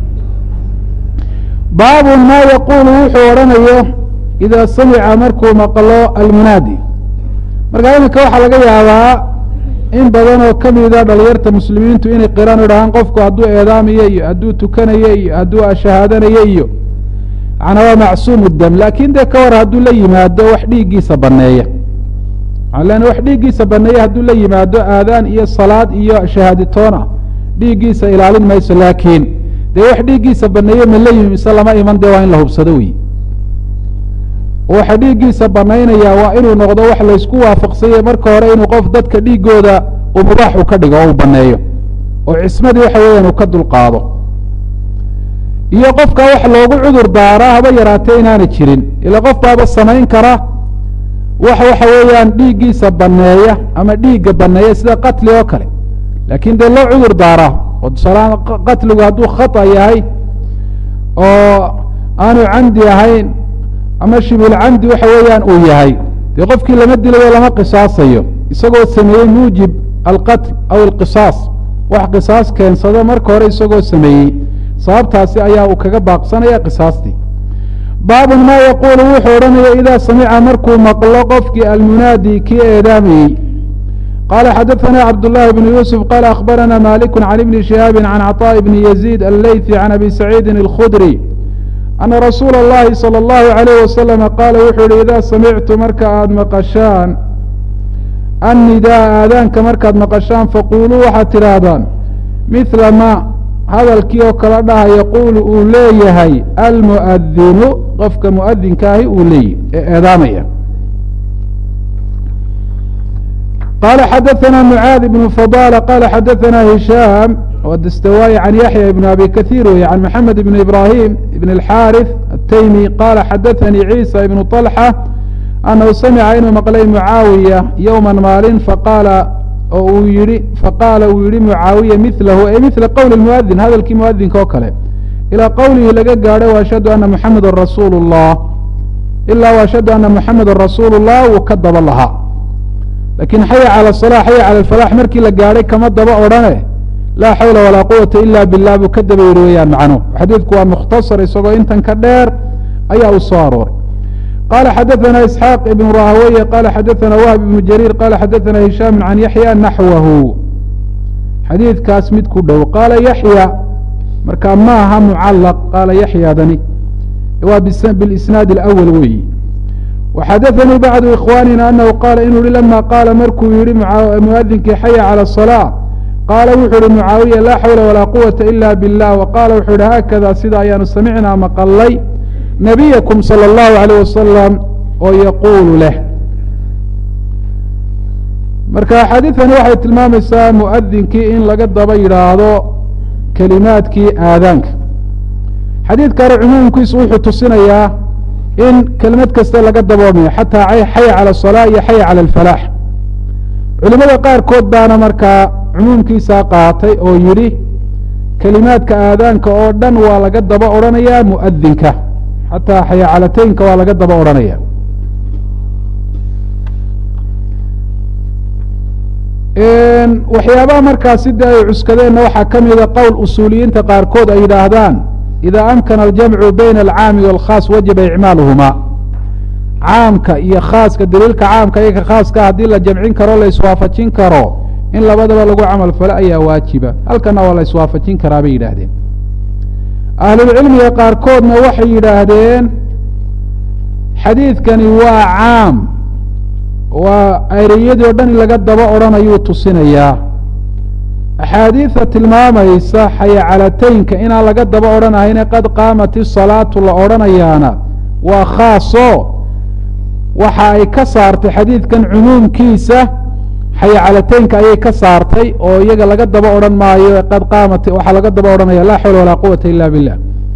baabun maa yaquulu wuxuu odhanayo idaa samica markuu maqlo almunaadi markaa iminka waxaa laga yaabaa in badan oo ka mida dhalinyarta muslimiintu inay qiraan idhahaan qofku hadduu eedaamayo iyo hadduu tukanayo iyo hadduu ashahaadanayo iyo macnaa waa macsuumu dam laakin dee ka war hadduu la yimaado wax dhiiggiisa baneeya len wax dhiiggiisa baneeya hadduu la yimaado aadaan iyo salaad iyo shahaaditoona dhiiggiisa ilaalin mayso laakiin dee wax dhiiggiisa baneeye ma la yimi mise lama iman dee waa in la hubsado wey waxa dhiiggiisa banaynaya waa inuu noqdo wax laysku waafaqsanya marka hore inuu qof dadka dhiigooda uu mubaax u ka dhigo oo uu baneeyo oo cismadii waxa weeyaan uu ka dulqaado iyo qofkaa wax loogu cudur daaraa haba yaraatee inaana jirin ila qof baaba samayn kara wax waxa weeyaan dhiiggiisa baneeya ama dhiigga baneeya sida qatli oo kale laakin dee loo cudur daaraa oo tusaalahaan qatligu hadduu khata yahay oo aanu camdi ahayn ama shibulcamdi waxa weeyaan uu yahay dee qofkii lama dilayo lama qisaasayo isagoo sameeyey muujib alqatl aw alqisaas wax qisaas keensado marka hore isagoo sameeyey sababtaasi ayaa uu kaga baaqsanaya qisaastii baabun maa yaquulu wuxuu odhanaya idaa samica markuu maqlo qofkii almunaadi kii eedaamayey qala xadaثna cabdالlahi bn yuusuf qala akhbarana maliku can ibni shihaabi can caطاء bni yaziid allayثi can abi saciidi اlkhudri ana rasuula اllahi salى اllahu عalayh wasalama qaala wuxuu yihi idaa samictu marka aada maqashaan annidaa aadaanka markaad maqashaan faquuluu waxaad tidhaahdaan mithla ma hadalkii oo kala dhaha yaquulu uu leeyahay almu'adinu qofka mu'adinkaahi uu leeyahy ee eedaamaya qala xadaثna mعاad بن فضالة qala xadaثna هiشhاm dstawاي عan yaحyى بن abi kaثيir wey عan mحamed بن ibrahيm بن الxاriث التyمي qala xadaثnii عيسى بن طلحة أnhu samca inuu maqlay mعaawiية yوma maalin faqaala oo uu yihi faqaala uu yihi mعaawiya miثlahu e miثla qowl الmؤdin hadalkii muؤdinka oo kale ilىa qowlihi laga gaadhay وأشhهadu ana mحameda rasuul الlah ilaa وأشhهadu ana mحameda rasuul الlah wuu ka daba lahaa lakin xaya calى الصلاة xaya calى الفلاح markii la gaadhay kama daba odhane laa xawla walaa quwata ila bilah buu ka daba yihi weyaan macnuhu xadiidku waa mukhtasar isagoo intan ka dheer ayaa u soo arooray qala xadaثna isxaaq ibn rahaweye qala xadaثna wahb ibn jariir qala xadaثna hishaam can yaxya naxwahu xadiidkaas mid ku dhow qaala yaxya markaa ma aha mucalaq qaala yaxyadani waa bilisnaad اlأwl weyi وxadaثnii bacdu ikhwanina anahu qaala inuu yihi lama qaala markuu yihi muadinkii xaya calى الصلاة qaala wuxuu yihi mucaawiya laa xawla walaa quwata ila biاllah waqaala wuxuu yihi haakada sida ayaanu samicnaa maqalay nabiyakum salى اllahu عalيه wasalam oo yaquulu leh marka axaadiثani waxay tilmaamaysaa muadinkii in laga daba yidhaahdo kelimaadkii aadaanka xadiidkani cumuumkiisu wuxuu tusinayaa in kelimad kasta laga daboomayo xataa xaya calى الصلاة iyo xaya calى الفalaax culimada qaarkood baana markaa cumuumkiisaa qaatay oo yidhi kelimaadka aadaanka oo dhan waa laga daba odhanaya muadinka xataa xayacalateynka waa laga daba odhanaya waxyaabaha markaas sida ay cuskadeenna waxaa ka mida qowl usuuliyiinta qaarkood ay yidhaahdaan ida amkana aljamcu bayna alcaami wاlkhaas wajaba icmaaluhuma caamka iyo khaaska daliilka caamka iyo ka khaaska haddii la jamcin karo la iswaafajin karo in labadaba lagu camal falo ayaa waajiba halkana waa la iswaafajin karaa bay yidhaahdeen ahlulcilmiga qaarkoodna waxay yidhaahdeen xadiidkani waa caam waa ereyadii o dhan in laga daba odhanayuu tusinayaa axaadiida tilmaamaysa xayacalateynka inaan laga daba odhanahayne qad qaamat isalaatu la odhanayaana waa khaaso waxa ay ka saartay xadiidkan cumuumkiisa xayacalateynka ayay ka saartay oo iyaga laga daba odhan maayo qad qaamat waxaa laga daba odhanaya laa xawla walaa quwata ila billah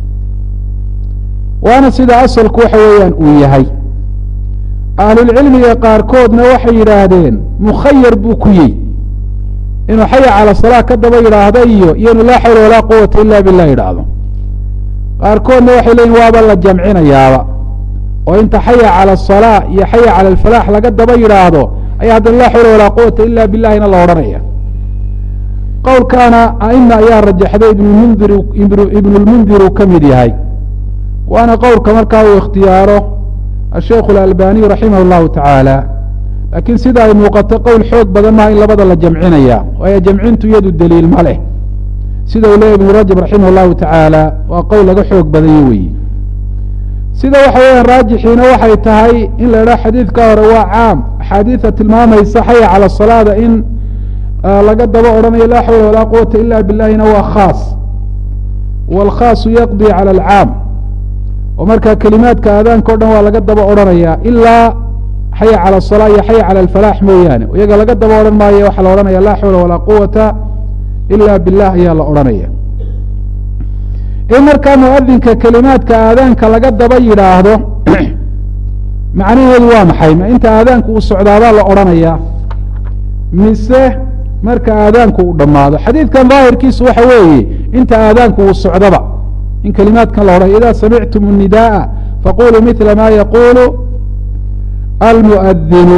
waana sida asalku waxa weeyaan uu yahay ahlulcilmiga qaarkoodna waxay yidhaahdeen mukhayar buu ku yihi inuu xaya cala salaa ka daba yidhaahdo iyo iyo inu laa xawla walaa quwata ila billah yidhaahdo qaarkoodna waxay leyihin waaba la jamcinayaaba oo inta xaya cala asalaa iyo xaya cala alfalaax laga daba yidhaahdo ayaa haddana laa xawla walaa quwata ila billahina la odhanaya qowlkaana aima ayaa rajaxday ibnmundir ibnu lmundir uu ka mid yahay waana qowlka markaa uu ikhtiyaaro asheikh alalbaniy raximah اllahu tacaala laakiin sida ay muuqato qowl xoog badan maha in labada la jamcinaya waayo jamcintu iyadu daliil ma leh sida uu leeya ibnu rajab raximah اllahu tacaala waa qowl laga xoog badanya weyi sida waxa weeyaan raajixiina waxay tahay in la idhaha xadiidka hore waa caam axaadiida tilmaamaysa xaya cala salaada in laga daba odhanayo laa xawla walaa quwata ila billahina waa khaas wاlkhaasu yaqdi calى alcaam oo markaa kelimaadka aadaanka o dhan waa laga daba odhanaya ilaa xaya calى الصalaa iyo xaya calى alfalaax mooyaane iyaga laga daba odhan maayo waxaa la odhanaya laa xawla walaa quwata ila bilah ayaa la odhanaya in markaa muadinka kelimaadka aadaanka laga daba yidhaahdo macnaheedu waa maxay ma inta aadaanku uu socdaabaa la odhanaya mise marka aadaanku uu dhammaado xadiidkan daahirkiisu waxa weeye inta aadaanku uu socdaba in kelimaadkan la odhanay ida samictum الnidaءa faquluu mila ma yaqulu almuadinu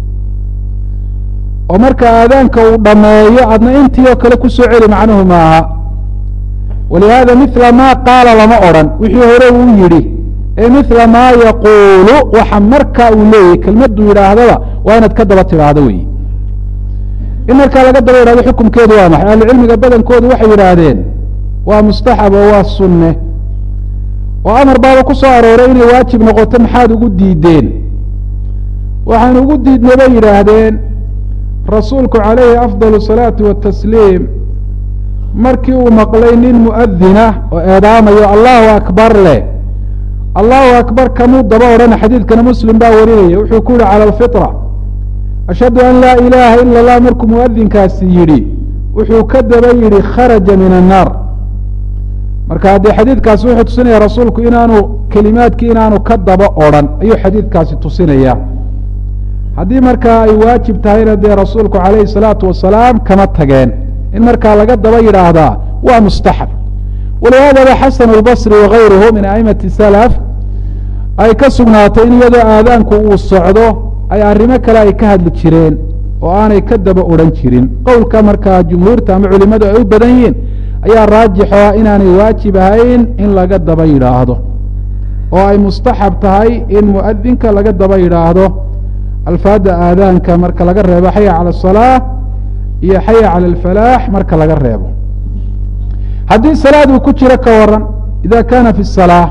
oo marka aadaanka uu dhameeyo adna intii oo kale kusoo celi macnuhu maaha walihada mila ma qaala lama odhan wixii hore uu yidhi ee mila ma yaquulu waxa markaa uu leeyahy kelmaduu yidhaahdaba waa inaad ka daba tidhaahdo wey in markaa laga daba yidhahdo xukumkeedu waa maxay ahlucilmiga badankoodu waxay yidhaahdeen waa mustaxab oo waa sunne oo amar baaba ku soo arooray inay waajib noqoto maxaad ugu diideen waxaan ugu diidnay bay yidhaahdeen rasuulku calayhi afdal الsalaati watasliim markii uu maqlay nin muadina oo eedaamayo allahu akbar leh allahu akbar kamuu daba odhana xadiidkana muslim baa warinaya wuxuu ku yihi calى alfitra ashhadu an laa ilaaha ila اllah markuu muadinkaasi yidhi wuxuu ka daba yidhi kharaja min الnaar marka haddee xadiidkaasi wuxuu tusinaya rasuulku inaanu kelimaadkii inaanu ka daba odrhan ayuu xadiidkaasi tusinaya haddii markaa ay waajib tahayna dee rasuulku calayhi الsalaatu wasalaam kama tageen in markaa laga daba yidhaahdaa waa mustaxab walihaadaba xasan اlbصri wagayruhu min aimati salaf ay ka sugnaatay in iyadoo aadaanku uu socdo ay arrimo kale ay ka hadli jireen oo aanay ka daba odhan jirin qowlka markaa jumhuurta ama culimadu ay u badan yihiin ayaa raajixo ah inaanay waajib ahayn in laga daba yidhaahdo oo ay mustaxab tahay in muadinka laga daba yidhaahdo alfaada aadaanka marka laga reebo xaya calى الصalaaة iyo xaya calى اlfalaax marka laga reebo haddii salaad uu ku jiro ka waran ida kana fi الsalaaة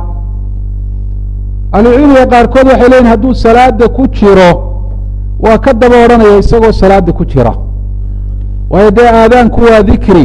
ahlucilmiga qaarkood waxay leyihin hadduu salaada ku jiro waa ka daba odhanaya isagoo salaada ku jira waayo dee aadaanku waa dikri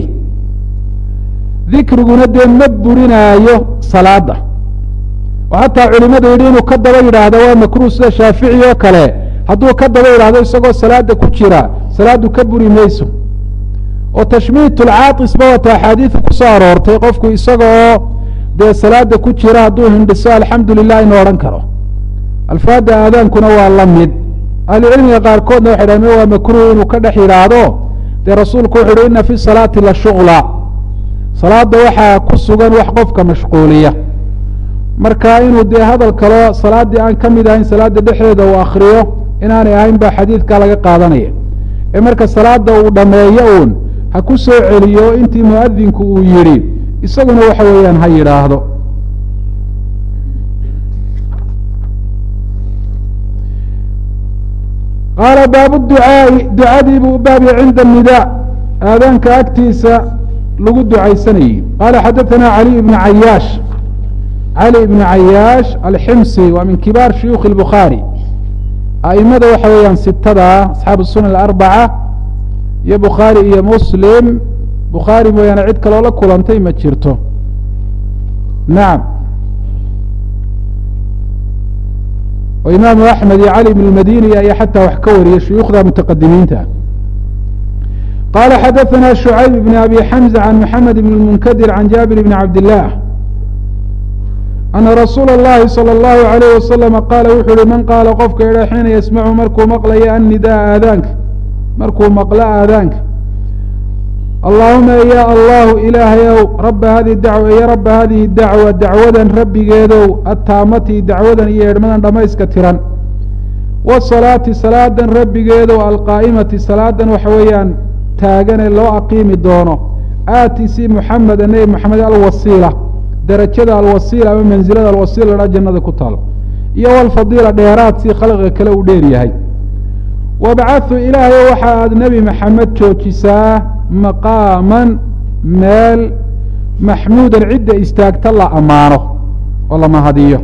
dikriguna dee ma burinaayo salaada oo hataa culimadu yidhi inuu ka daba yidhaahdo waa makruh sida shaafici oo kale hadduu ka daba yidhahdo isagoo salaada ku jira salaadu ka buri mayso oo tashmiit lcaatisba wata axaadiida kusoo aroortay qofku isaga oo dee salaada ku jira hadduu hindhiso alxamdu lilah inu odhan karo alfaada aadaankuna waa la mid ahlucilmiga qaarkoodna waxay dhahen waa makruh inuu ka dhex yidhaahdo dee rasuulku wuxu uhi ina fi salaati la shuغla salaada waxaa ku sugan wax qofka mashquuliya marka inuu dee hadal kaloo salaaddii aan ka mid ahayn salaada dhexdeeda uu akriyo inaanay ahayn ba xadiidkaa laga qaadanaya ee marka salaada uu dhameeyo uun ha ku soo celiyo intii muadinku uu yidhi isaguna waxa weeyaan ha yidhaahdo qaala baabu ducaa'i ducadii buu u baabya cinda nida aadaanka agtiisa lagu ducaysanayey qaala xadaثana cali ibn cayaash cali ibn cayaash alximsi waa min kibaar shuyuukhi اlbukhaari aimada waxa weeyaan sitada asxaabu sunan alarbaca iyo bukhaari iyo muslim bukhaari mooyaane cid kaloo la kulantay ma jirto nacam oo imaamu axmed iyo cali ibn اmadini ayaa xataa wax ka wariyay shuyuukhda mutaqadimiinta qala xadaثna شhucayb bn abi xamزة can mxamed bn اmunkadir can jaabir bn cabd الlah ana rasuula اllahi salى اllahu عalayh wasalama qaala wuxu uhi man qaala qofka idha xiina yasmacu markuu maqlayo annidaa aadaanka markuu maqlo aadaanka allaahuma ya allahu ilaahayow raba hadihi dacwa iyo raba hadihi dacwa dacwadan rabbigeedow attaamati dacwadan iyo edhmadan dhammayska tiran wasalaati salaadan rabbigeedow alqaa'imati salaadan waxa weeyaan taagane loo aqiimi doono aati si muxameda nebi moxamed alwasiila derajada alwasiila ama mansilada alwasiila ladhaa jannada ku taalo iyo walfadiila dheeraad si khalqiga kale uu dheer yahay wabcathu ilaahay waxa aad nebi maxamed joojisaa maqaaman meel maxmuudan cidda istaagta la ammaano oo la mahadiyo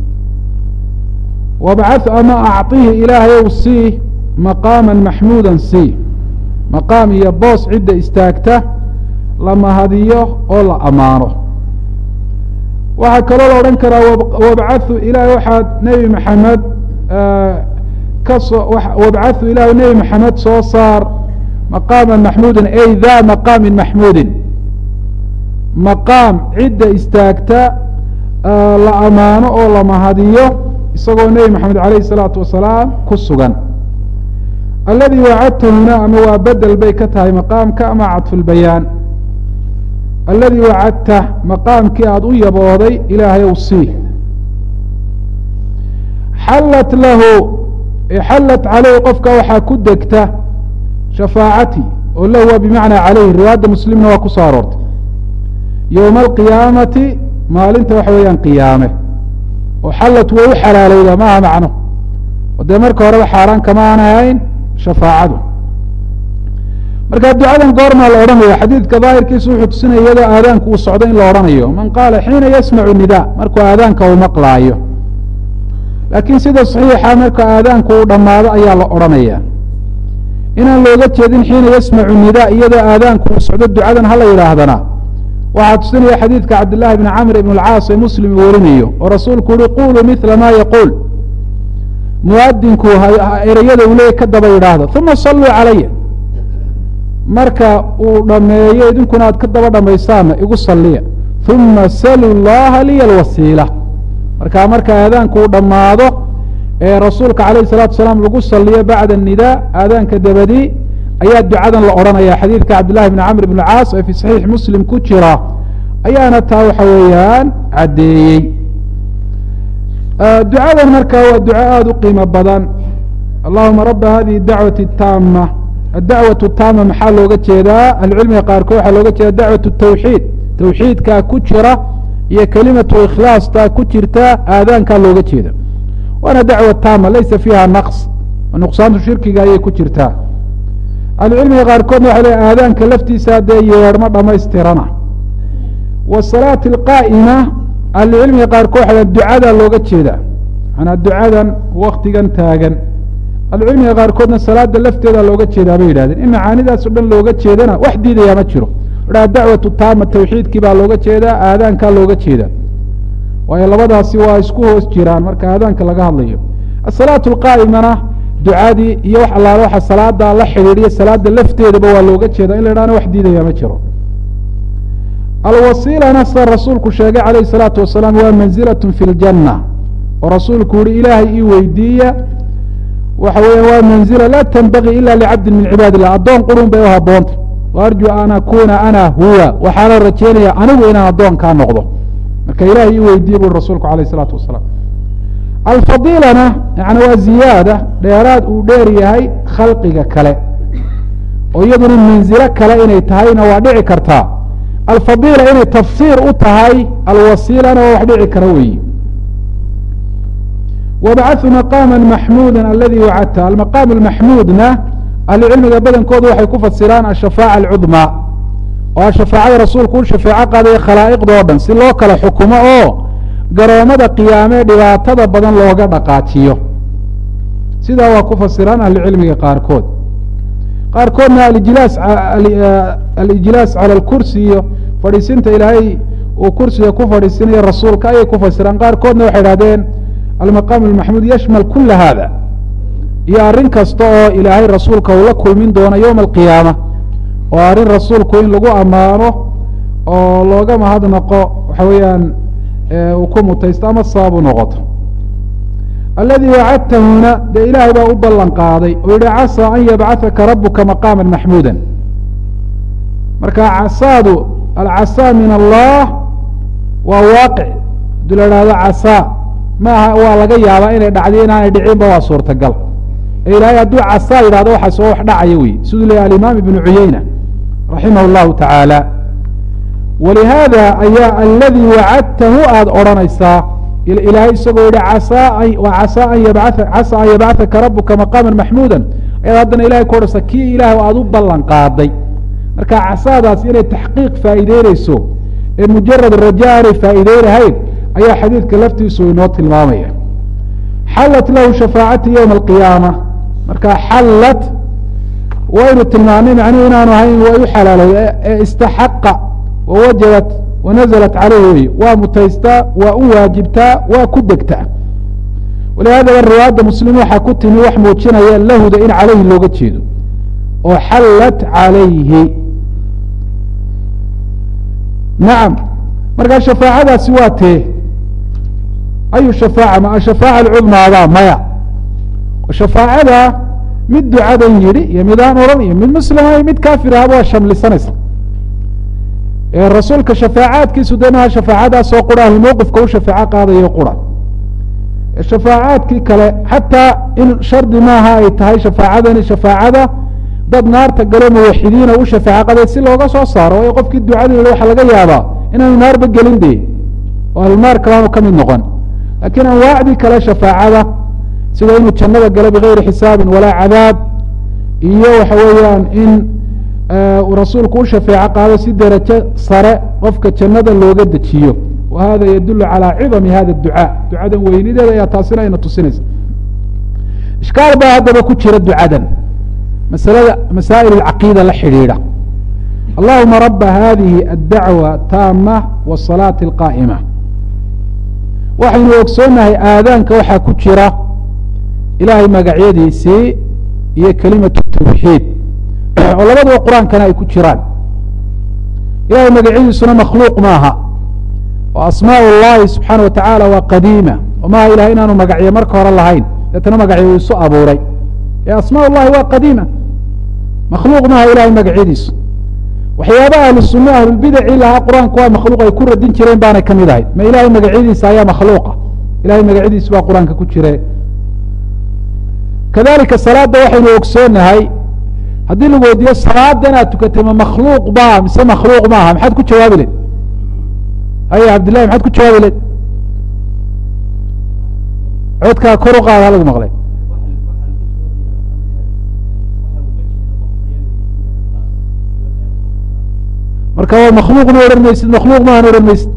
wabcathu ama acطihi ilaahayow sii maqaaman maxmuudan sii maqaam iyo boos cidda istaagta la mahadiyo oo la ammaano waxaa kaloo la odhan karaa wabcathu ilahay waxaad nebi maxamed kasoo wabcathu ilahay nebi maxamed soo saar maqaama maxmuudin ay da maqaamin maxmuudin maqaam cidda istaagta la ammaano oo la mahadiyo isagoo nebi maxamed alayh الsalaatu wasalaam ku sugan aladi wacadtahuna ama waa bedel bay ka tahay maqaamka ama cadfulbayaan aladi wacadta maqaamkii aada u yabooday ilaahayow sii xallat lahu xallat caleyh qofka waxaa ku degta shafaacati oo lahu waa bimacnaa caleyh riwaayadda muslimna waa ku soo aroortay yowma alqiyaamati maalinta waxa weeyaan qiyaame oo xallat way u xalaalowda maaha macno oo dee marka horeba xaaraan kama aan ahayn shafaacadu marka ducadan goormaa la odhanaya xadiidka daahirkiisu wuxuu tusinaya iyadoo aadaanku uu socdo in la odhanayo man qaala xiina yasmacu nida markuu aadaanka uu maqlaayo laakiin sida saxiixa marka aadaanku uu dhammaado ayaa la odhanaya inaan looga jeedin xiina yasmacu nidaa iyadoo aadaanku uu socdo ducadan hala yidhaahdana waxaa tusinaya xadiidka cabdillaahi bni camr ibn alcaas ee muslim uu warinayo oo rasuulku uhi quluu mila ma yaquul muadinku ereyada uu leeyay ka daba yidhaahdo uma saluu calaya marka uu dhameeyo idinkuna aad ka daba dhamaysaanna igu saliya uma salu llaha liya alwasiila marka marka aadaanku uu dhammaado ee rasuulka calayh salatu salaam lagu saliyo bacda nidaa aadaanka dabadii ayaa ducadan la odhanaya xadiidka cabdillahi bni camr bn caas ee fi saxiix muslim ku jira ayaana taa waxa weeyaan caddeeyey ducadan marka waa duco aada u qiimo badan allahuma raba hadihi dacwati taama adacwatu taama maxaa looga jeedaa ahlucilmiga qaarkood waxaa looga jeeda dacwat tawxiid tawxiidkaa ku jira iyo kelimatu ikhlaasta ku jirta aadaankaa looga jeeda waana dacwa taama laysa fiiha naqs nuqsaantu shirkiga ayay ku jirtaa ahlucilmiga qaarkoodna waxay leeay aadaanka laftiisa dee yeedhmo dhamaystirana wasalaati alqaa'ima ahlucilmiga qaarkood waxay leeay ducadaa looga jeeda manaa ducadan waktigan taagan ahlucilmiga qaarkoodna salaada lafteeda looga jeedaa bay yidhahdeen in macaanidaas o dhan looga jeedana wax diidayaa ma jiro a dacwatu taama tawxiidkii baa looga jeedaa aadaankaa looga jeeda waayo labadaasi waa isku hoos jiraan marka aadaanka laga hadlayo asalaatu alqaa'imana ducadii iyo wax allaale waxa salaada la xidhiidhiya salaada lafteedaba waa looga jeeda in la idhahna wax diidaya ma jiro alwasiilana sida rasuulku sheegay calayh salaatu wasalaam waa manzilatun fi ljanna oo rasuulku yihi ilaahay ii weydiiya waxa weya waa manzila laa tanbagii ila licabdin min cibaad illah addoon qurun bay u haboonta arju an akuna ana huwa waxaana rajeynaya anigu inaan addoonkaa noqdo marka ilahay ii weydiiye bui rasuulku alayh isalaatu wasalaam alfadiilana yani waa ziyaada dheeraad uu dheer yahay khalqiga kale oo iyaduna manzilo kale inay tahayna waa dhici kartaa alfadiila inay tafsiir u tahay alwasiilana waa wax dhici kara weyi wabacathu maqaama maxmuuda aladi wacadta almaqaam maxmuudna ahlucilmiga badankoodu waxay ku fasiraan ashafaaca alcudmaa oo shafaacada rasuulku u shafeeco qaadaya khalaa'iqda o dhan si loo kala xukumo oo garoomada qiyaamee dhibaatada badan looga dhaqaajiyo sidaa waa ku fasiraan ahlucilmiga qaarkood qaarkoodna alijlaas alijlaas cala alkursi iyo fadhiisinta ilaahay uu kursiga ku fadhiisinayo rasuulka ayay ku fasiraan qaarkoodna waxay idhahdeen almaqaam almaxmuud yashmal kula hada iyo arrin kasta oo ilaahay rasuulka uu la kulmin doono yowma alqiyaama oo arrin rasuulku in lagu ammaano oo looga mahadnaqo waxa weeyaan uu ku mutaysto ama sabab u noqoto aladi wacadtahuna dee ilaahay baa u ballan qaaday oo yihi casaa an yabcahaka rabuka maqaama maxmuuda marka casaadu alcasaa min allah waa waaqic hadii la ihahdo casaa maaha waa laga yaabaa inay dhacdiyo inaanay dhicinba waa suurtagal ilaahay hadduu casaa yidhahdo waxaas oo wax dhacaya wey siduu leeyahy alimaam ibnu cuyeyna raximah llahu tacaala walihaada ayaa aladii wacadtahu aada odhanaysaa ilaahay isagoo yihi casaa casaa an yabaa casaa an yabcahaka rabuka maqaama maxmuuda ayaad haddana ilahay ku odhanaysaa kii ilaah aada u ballan qaaday marka casaadaas inay taxqiiq faa'iideyneyso ee mujarad raja aanay faa'iideynahayn ayaa xadiidka laftiisu inoo tilmaamaya xallat lahu shafaacati ywma alqiyaama marka xallat waynu tilmaanay macnuhu inaanu ahayn way u xalaalowda ee istaxaqa wawajabat wanazalat caleyhi wey waa mutaystaa waa u waajibtaa waa ku degtaa walihadaba riwaayadda muslim waxaa ku timi wax muujinaya lahuda in caleyhi looga jeedo oo xallat calayhi nacam markaa shafaacadaasi waa tee ayu shafaaca ma ashafaaca alcudmaada maya shafaacada mid ducadan yidhi iyo midaan odhan iyo mid muslima mid kaafir ahaba waa shamlisanaysa rasuulka shafaacaadkiisu de maha shafaacadaasoo qura ahumowqifka u shafaaco qaadayo qura shafaacaadkii kale xataa in shardi maaha ay tahay shafaacadani shafaacada dad naarta galo muwaxidiina u shafaaco qaday si looga soo saaro waayo qofkii ducada yihi waxa laga yaabaa inaanu naarba gelin de oo ahlunaar kalaanu ka mid noqon lakiin anwaacdii kale shafaacada sida inuu jannada galo bigayri xisaabin walaa cadaab iyo waxa weeyaan in rasuulku u shafeeco qaado si derajo sare qofka jannada looga dejiyo wa hada yadulu calى cidami hada ducaa ducadan weynideeda ayaa taasina ayna tusinaysa ishkaal baa haddaba ku jira ducadan masalada masaa'il alcaqiida la xidhiidha allahuma raba hadihi addacwa taama wasalaati alqaa'ima waxaynu ogsoonnahay aadaanka waxaa ku jira ilaahay magacyadiisii iyo kelimatu tawxiid oo labaduba qur-aankana ay ku jiraan ilahay magacyadiisuna makhluuq maaha oo asmaa llahi subxaana wa tacaala waa qadiima oo maaha ilahay inaanu magacyo marka hore lahayn deetana magacyo uu isu abuuray ee asmaa llahi waa qadiima makhluuq maaha ilahay magacyadiisu waxyaabaha ahlu sunna ahlulbidaci lahaa qur-aanku waa makhluuq ay ku radin jireen baanay ka mid ahayd ma ilahay magacyadiisa ayaa makhluuqa ilahay magacyadiisu baa qur-aanka ku jire kadalika salaada waxaynu ogsoonahay haddii lagu weydiiyo salaada inaad tukatay ma makhluuq ba mise makhluuq maaha maxaad ku jawaabi leed haya cabdillahi maxaad ku jawaabi leed codkaa kor u qaada lagu maqlay marka waa makhluuqna odhan maysid makhluuq maahan odhan maysid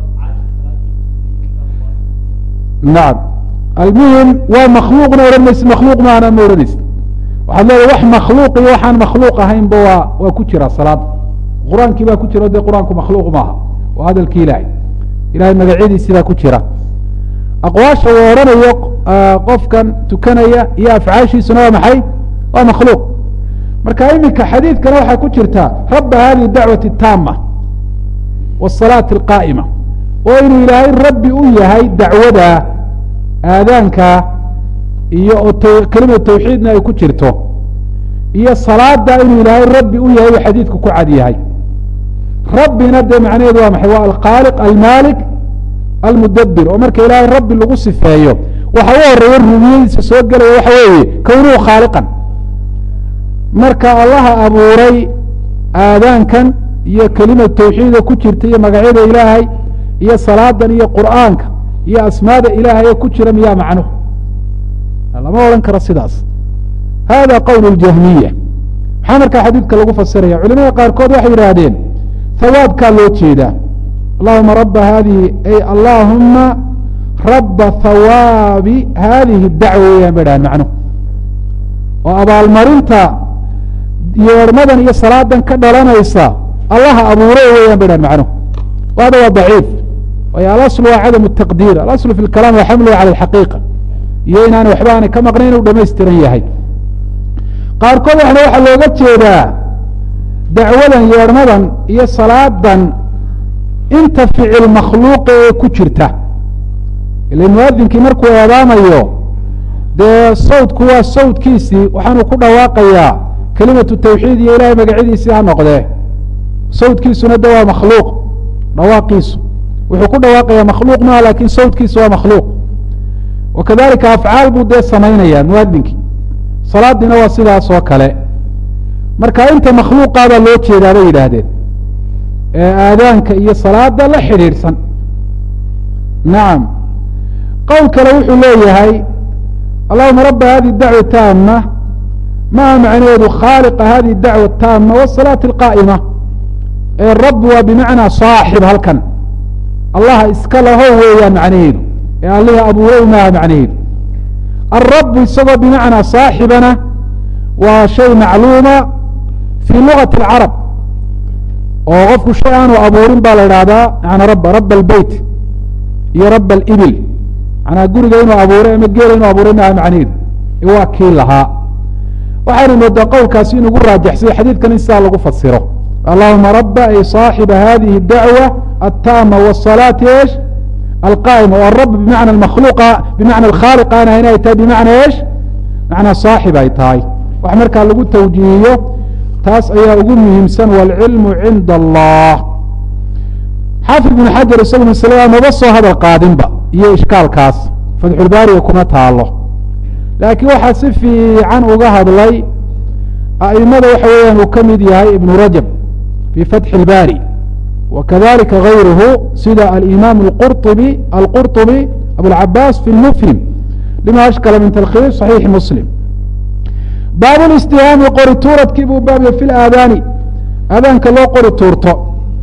nacam almuhim waa makhluuqna odhan maysid makhluuq maahana ma odhanaysid waxaad leedahay wax makhluuq iyo waxaan makhluuq ahaynba waa waa ku jira salaada qur-aankii baa ku jira dee qur-aanku makhluuq maaha waa hadalkii ilaahay ilahay magacyadiisii baa ku jira aqwaasha uu odhanayo qofkan tukanaya iyo afcaashiisuna waa maxay waa makhluuq marka iminka xadiidkana waxaa ku jirta raba hadihi dacwati taama wasalaati alqaa'ima oo inuu ilaahay rabbi u yahay dacwada aadaanka iyo oo kelimatu tawxiidna ay ku jirto iyo salaada inuu ilaahay rabbi u yahay uu xadiidku ku cad yahay rabbina dee macnaheedu waa maxay waa alkhaaliq almaalik almudabir oo marka ilaahay rabbi lagu sifeeyo waxa u horeeya rubiyadiisa soo gelaya waxa weeye kownuhu khaaliqan marka allaha abuuray aadaankan iyo kelimatu tawxiida ku jirta iyo magacyada ilaahay iyo salaadan iyo qur'aanka iyo asmaada ilaahay ee ku jira miyaa macnuhu lama odhan karo sidaas hada qowl اljahmiya maxaa markaa xadiidka lagu fasiraya culimada qaarkood waxay yidhaahdeen hawaabkaa loo jeedaa allahuma raba hadihi ay allahuma raba hawaabi hadihi dacwa weyaan bay dhahan macnuhu oo abaalmarinta yeedhmadan iyo salaadan ka dhalanaysa allaha abuuray weyaan bay dhahan macnuhu hada waa daciif waayo alasl waa cadam الtaqdiir alasl fi اlkalaam waa xamluhu cala alxaqiiqa iyo inaana waxba aanay ka maqnayn inuu dhamaystiran yahay qaarkood waxna waxaa looga jeedaa dacwadan yeedhmadan iyo salaadan inta ficil makhluuqa ee ku jirta ila muadinkii markuu eedaamayo dee sawdku waa sawdkiisii waxaanu ku dhawaaqayaa kelimatu tawxiid iyo ilahay magacyadiisii ha noqdee sawdkiisuna de waa makhluuq dhawaaqiisu wuxuu ku dhawaaqayaa makhluuq maha lakin sawdkiisu waa makhluuq wakadalika afcaal buu dee samaynaya muadinkii salaadiina waa sidaas oo kale marka inta makhluuqaabaa loo jeedaa bay yidhaahdeen ee aadaanka iyo salaada la xidhiidhsan nacam qowl kale wuxuu leeyahay allahuma raba hadihi dacwa taama maha macnaheedu khaaliqa hadihi dacwa taama wasalaati alqaa'ima ee rabbi waa bimacnaa saaxib halkan allaha iska laho weeyaan macnaheedu ee allihii abuuray maaha macnaheedu alrabu isagoo bimacnaa saaxibana waa shay macluuma fii lugati اlcarab oo qofku shay aanu abuurin baa la idhahdaa yana rab raba albeyt iyo raba alibil manaa guriga inuu abuuray ama geela inuu abuuray maaha macnaheedu waa kii lahaa waxaynu moodaa qowlkaasi inugu raajaxsay xadiidkan in sidaa lagu fasiro allahuma raba ay صaaxiba hadihi اdacwa aلtaama wالصalaati esh alqaa'ima oo arab bimacna makhluuqa bimacna alkhaaliq aan ahayn ay tahay bimacna esh macnaa saaxib ay tahay wax markaa lagu tawjiihiyo taas ayaa ugu muhiimsan wاlcilmu cinda allah xaafid ibn xajar isagu maslada maba soo hadal qaadinba iyo ishkaalkaas fatxulbaariga kuma taalo laakiin waxaa si fiican uga hadlay a'imada waxa weeyaan uu ka mid yahay ibnu rajab fii fatxi اlbaari وkذلika غayruhu sida alimam اqرطبي alqurطبي abوlcabaas fi اlmfhim lima ashkla min talkhiis صaxiixi muslim baab الاstihaami qori tuuradkii buu baabya fi اlaadaani aadaanka loo qori tuurto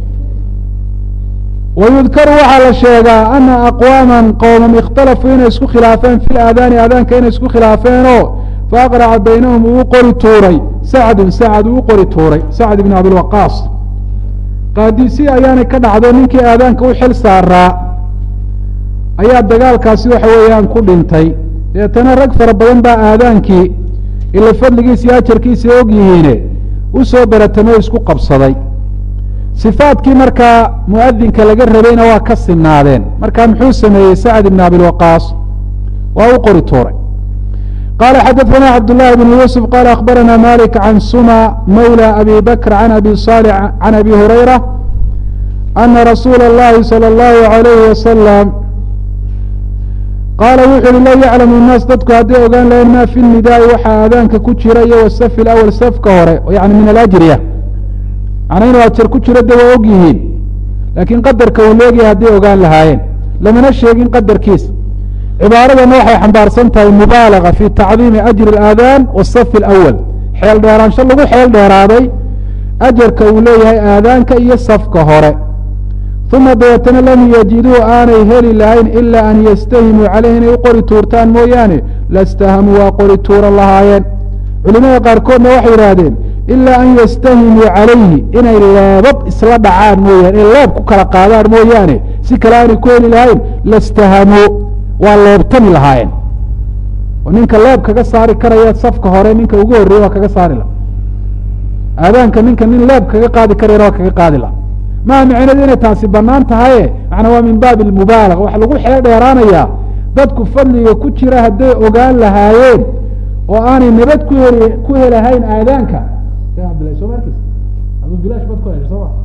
wayudkaru waxaa la sheegaa ana aqwaama qowmam اkhtalafuu inay isku khilaafeen fi اlaadaani aadaanka inay isku khilaafeenoo faaqraca baynahum uu u qori tuuray sacdun sacad uu u qori tuuray sacd ibn abilwaqaas qaadiisi ayaanay ka dhacdo ninkii aadaanka u xil saaraa ayaa dagaalkaasi waxa weeyaan ku dhintay deetana rag fara badan baa aadaankii ila fadligiisa iyo ajarkiisa og yihiine u soo baratamay o isku qabsaday sifaadkii markaa muadinka laga rabayna waa ka sinaadeen marka muxuu sameeyey sacd ibn abilwaqaas waa u qori tuuray qala xadaثna cabdالlahi bn yuusuf qala akhbarana malik can suma mawlى abi bakr can abi صالح can abi hurayra ana rasuula اllahi salى اllahu عalayhi wasalam qaala wuxu uhi low yaclamu الnaas dadku hadday ogaan lahayn ma fi nidaai waxaa aadaanka ku jira iyo wasafi اlأwl safka hore yani min alajriya macnaa inuu ajar ku jiro de waa og yihiin laakiin qadarka uu leegyahay hadday ogaan lahaayeen lamana sheegin qadarkiisa cibaaradana waxay xambaarsan tahay mubaalaga fi tacdiimi ajri اlaadaan wasafi اlأwal xeel dheeraansho lagu xeel dheeraaday ajarka uu leeyahay aadaanka iyo safka hore uma dabeetana lam yajiduu aanay heli lahayn ilaa an yastahimuu caleyh inay u qori tuurtaan mooyaane lastahamuu waa qori tuuran lahaayeen culimada qaarkoodna waxay yidhaahdeen ilaa an yastahimuu calayhi inay leebab isla dhacaan mooyaane inay leeb ku kala qaadaan mooyaane si kale aanay ku heli lahayn lastahamuu waa leebtami lahaayeen oo ninka leeb kaga saari karaya safka hore ninka ugu horreeye waa kaga saari laha aadaanka ninka nin leeb kaga qaadi karayana waa kaga qaadi laha maa micneedu inay taasi banaan tahaye macnaa waa min baabi almubaalaga waxaa lagu xeel dheeraanayaa dadku fadliga ku jira hadday ogaan lahaayeen oo aanay nabad ku heli ku helahayn aadaanka soo markis adu bilaash bad ku hesha soo ma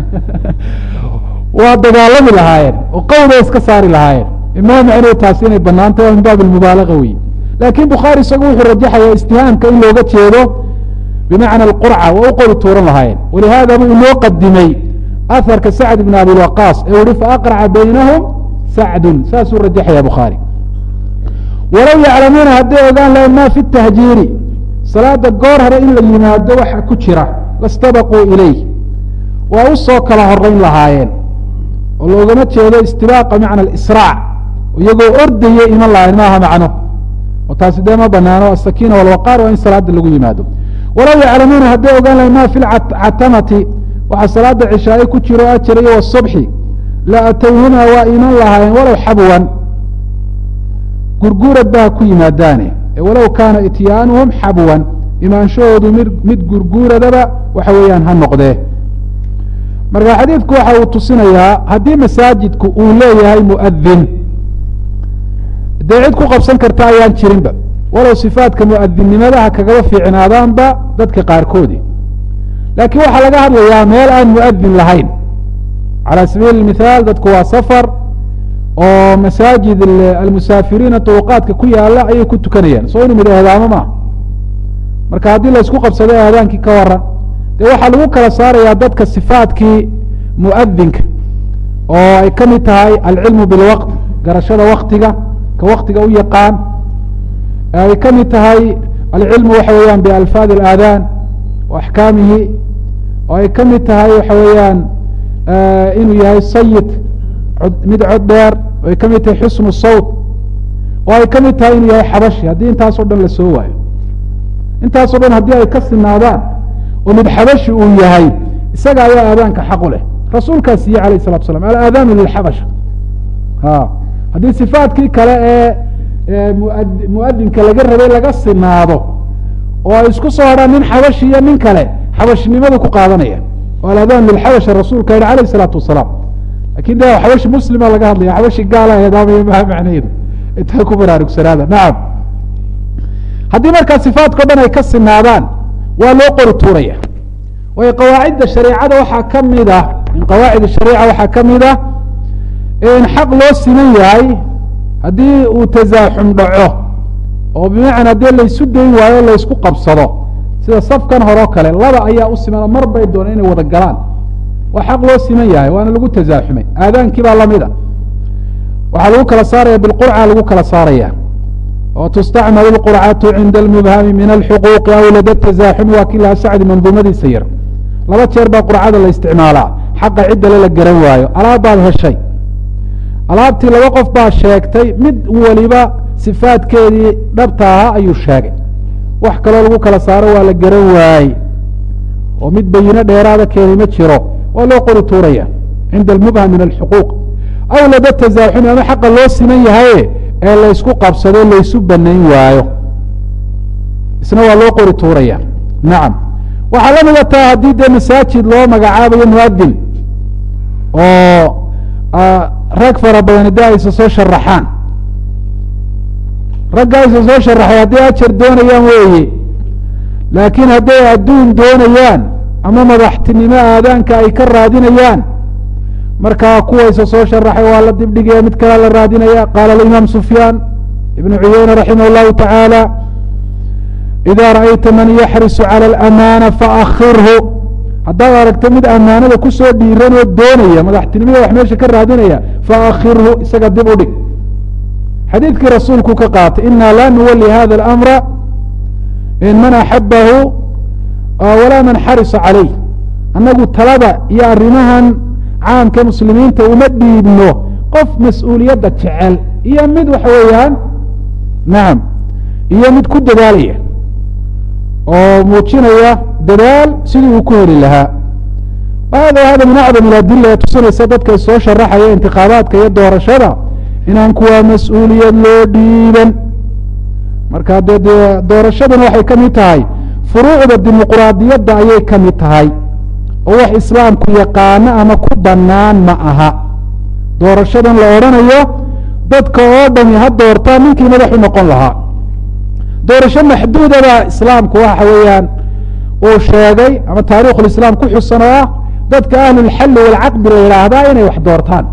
waa dagaalami lahaayeen oo qawda iska saari lahaayeen maa micneedu taasi inay banaan tahay waa min baabi almubaalaga wey laakin bukhaari isagu wuxuu rajaxaya istihaamka in looga jeedo bimacna alqurca waa u qori tuuran lahaayeen walihaada buu inoo qadimay aharka sacd ibn abilwaqaas ee uhi faaqraca baynahum sacdun saasuu rajaxaya bukhaari walow yaclamuuna hadday ogaan lahayn ma fi tahjiiri salaada goor hore in la yimaado waxa ku jira lastabaquu ilayh waa u soo kala horeyn lahaayeen oo loogama jeedo istibaaqa macna alisraac iyagoo ordaya iman lahayn maaha macno oo taasi dee ma banaano asakiina walwaqaar waa in salaada lagu yimaado walow yaclamuuna hadday ogaan lahayn ma fi lcatamati waxaa salaada cishaaye ku jiro ajar iyo wasubxi la atowhumaa waa iman lahaayeen walow xabwan gurguurad ba ha ku yimaadaane walow kaana ityaanuhum xabwan imaanshahoodu mid mid gurguuradaba waxa weeyaan ha noqdee marka xadiidku waxa uu tusinayaa haddii masaajidku uu leeyahay muadin dee cid ku qabsan karta ayaan jirinba walow sifaadka muadinnimadaha kagaba fiicnaadaanba dadka qaarkoodi laakiin waxaa laga hadlayaa meel aan muadin lahayn calى sabiili اmithaal dadku waa safar oo masaajid almusaafiriina طuruqaadka ku yaala ayay ku tukanayaan soo inu mid eedaamo maaha marka haddii laysku qabsado aadaankii ka waran dee waxaa lagu kala saarayaa dadka sifaadkii muadinka oo ay ka mid tahay alcilmu bilwaqt garashada waktiga ka waktiga u yaqaan ay ka mid tahay alcilmu waxa weeyaan bialfaad اlaadaan wa axkaamihi oo ay ka mid tahay waxa weeyaan inuu yahay sayid mid cod dheer oo ay ka mid tahay xusnu sawt oo ay ka mid tahay inuu yahay xabashi haddii intaasoo dhan la soo waayo intaasoo dhan haddii ay ka sinaadaan oo mid xabashi uu yahay isaga ayaa aadaanka xaq u leh rasuulkaa siiyey alayh الsalatu slam alaadaanu lilxabasha a haddii sifaadkii kale ee muadinka laga rabay laga sinaado oo ay isku soo hadhaan nin xabashi iyo nin kale xabashnimadu ku qaadanaya oo aladaan lilxabasha rasuulka yihi alayh الsalaatu wasalaam lakin de xabashi muslima laga hadlaya xabashi gaala eedaamaya maha macnaheedu intaa ku baraarugsanaada nacam haddii markaa sifaadkao dhan ay ka sinaadaan waa loo qori tuuraya waayo qawaacidda shareecada waxaa ka mid ah min qawaacid shariica waxaa ka mid ah in xaq loo siman yahay haddii uu tasaaxum dhaco oo bimacnaa haddii laysu dayn waayo laysku qabsado sida safkan horeo kale laba ayaa u siman oo mar bay dooneen inay wada galaan waa xaq loo siman yahay waana lagu tasaaxumay aadaankii baa lamida waxaa lagu kala saaraya bilqurca lagu kala saaraya oo tustacmalu lqurcatu cinda almubhami min alxuquuqi aw lada tasaaxumi waa kii laha sacdi manduumadiisa yar laba jeer baa qurcada la isticmaalaa xaqa ciddale la garan waayo alaabbaad heshay alaabtii laba qof baa sheegtay mid waliba sifaadkeedii dhabta ahaa ayuu sheegay wax kaloo lagu kala saaro waa la garan waaye oo mid bayino dheeraada keenay ma jiro waa loo qori tuuraya cinda almubham min alxuquuq aw laba tasaaxumi ama xaqa loo siman yahaye ee laysku qabsado laysu banayn waayo isna waa loo qori tuuraya nacam waxaa la mida taa haddii dee masaajid loo magacaabayo muadin oo rag fara badani de aysa soo sharaxaan ragga aysa soo sharaxay hadday ajar doonayaan weeye laakiin hadday adduun doonayaan ama madaxtinimo aadaanka ay ka raadinayaan markaa kuwaysa soo sharaxay waa la dibdhigaya mid kalea la raadinaya qaala alimaam sufyaan ibnu cuyeyne raximah اllahu tacaala ida ra'ayta man yaxrisu calى اlamaana faakirhu haddaad aragto mid amaanada kusoo dhiiran oo doonaya madaxtinimada wax meesha ka raadinaya faakirhu isaga dib u dhig xadiidkii rasuulku ka qaatay ina la nuwali hada اlamra in man axabahu walaa man xarisa calayh annagu talada iyo arrimahan caamka muslimiinta uma dhiibno qof mas-uuliyadda jecel iyo mid waxa weeyaan nacam iyo mid ku dadaalaya oo muujinaya dadaal sidii uu ku heli lahaa hada hada min acdam iladila ee tusinaysa dadka soo sharaxaya intikhaabaadka iyo doorashada inaan kuwaa mas-uuliyad loo dhiiban marka de dee doorashaduna waxay ka mid tahay furuucda dimuquraadiyadda ayay ka mid tahay oo wax islaamku yaqaano ama ku bannaan ma aha doorashadan la odhanayo dadka oo dhami ha doortaa ninkii madaxu noqon lahaa doorasho maxduudada islaamku waxa weeyaan uu sheegay ama taariikhulislaam ku xusan oo ah dadka ahlulxalli walcaqdi la yidhaahdaa inay wax doortaan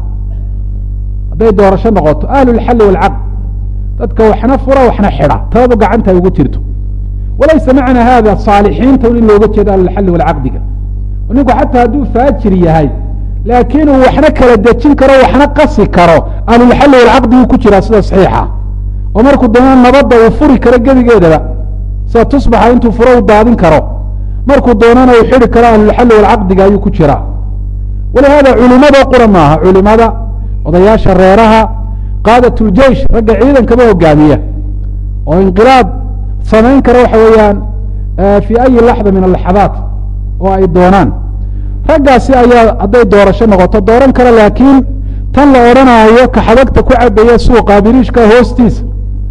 hadday doorasho noqoto ahlulxalli walcaqd dadka waxna fura waxna xidha taladu gacanta ay ugu jirto walaysa macna hada saalixiinta in looga jeedo ahlulxalli walcaqdiga ninku xataa hadduu faajir yahay laakiin uu waxna kala dejin karo waxna qasi karo ahlulxalli walcaqdiguu ku jiraa sida saxiixa oo markuu dana nabadda uu furi karo gebigeedaba sida tusbaxa intuu furo u daadin karo markuu doonana uu xidi karo ahlulxalli walcaqdiga ayuu ku jiraa walihaada culimada qura maaha culimada odayaasha reeraha qaadat ljeish ragga ciidankaba hogaamiya oo inqilaab samayn kara waxa weeyaan fii ayi laxda min alaxadaat oo ay doonaan raggaasi ayaa hadday doorasho noqoto dooran kara laakiin tan la odhanaayo kaxadagta ku cabaya suuqa biriishka hoostiisa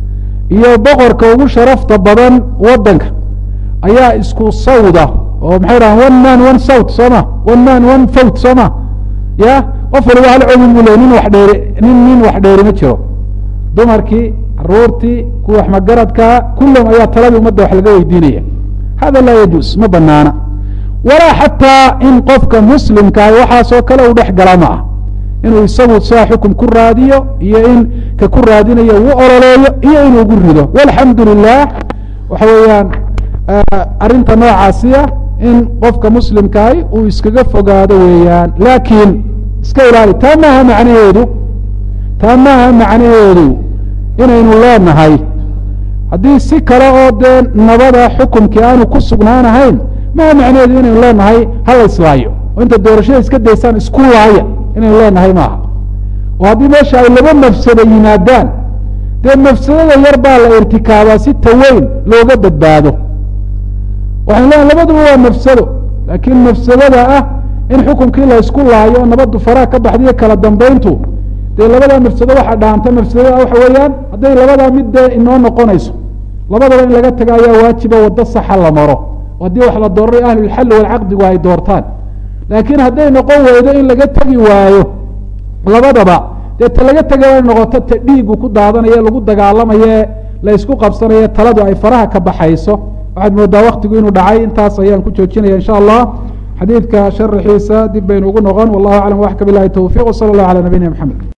iyo boqorka ugu sharafta badan waddanka ayaa isku sawda oo maxay dhahaan one man one south soo ma one man one fowt soo ma ya qof waliba hal codin buu le nin wax dheeri nin nin wax dheeri ma jiro dumarkii caruurtii kuwa wax magaradkaa kullum ayaa taladii umadda wax laga weydiinaya hada laa yajuus ma banaana walaa xataa in qofka muslimkaah waxaasoo kale uu dhex gala ma ah inuu isagu sidaa xukum ku raadiyo iyo in ka ku raadinayo uu ololeeyo iyo inuu gu rido walxamdu lilah waxa weeyaan arrinta noocaasiya in qofka muslimkaahi uu iskaga fogaado weeyaan laakiin iska ilaali taa maaha macnaheedu taa maaha macnaheedu inaynu leenahay haddii si kale oo dee nabada xukumkii aanu ku sugnaanahayn maaha macnaheedu inaynu leenahay hala islaayo oo inta doorashada iska daysaan isku laaya inaynu leenahay maaha oo haddii meesha ay laba mafsado yimaadaan dee mafsadada yar baa la irtikaabaa si taweyn looga badbaado waxaynu leeyahay labaduba waa mafsado laakiin mafsadada ah in xukunkii la isku laayo oo nabaddu faraha ka baxdiyo kala dambayntu dee labadaa mafsado waxaa dhaanta mafsadada waxa weeyaan hadday labadaa mid dee inoo noqonayso labadaba in laga taga ayaa waajiba waddo saxa la maro oo haddii wax la dooranay ahlulxalli walcaqdigu ay doortaan laakiin hadday noqon weydo in laga tegi waayo labadaba dee ta laga tegay ay noqoto ta dhiigu ku daadanaye lagu dagaalamaye la ysku qabsanaye taladu ay faraha ka baxayso waxaad moodaa waktigu inuu dhacay intaas ayaan ku joojinaya insha allah xadiidka sharaxiisa dib baynu ugu noqon wallahu aclam waxka bilahi towfiq wsala allah calى nabiyina mxamed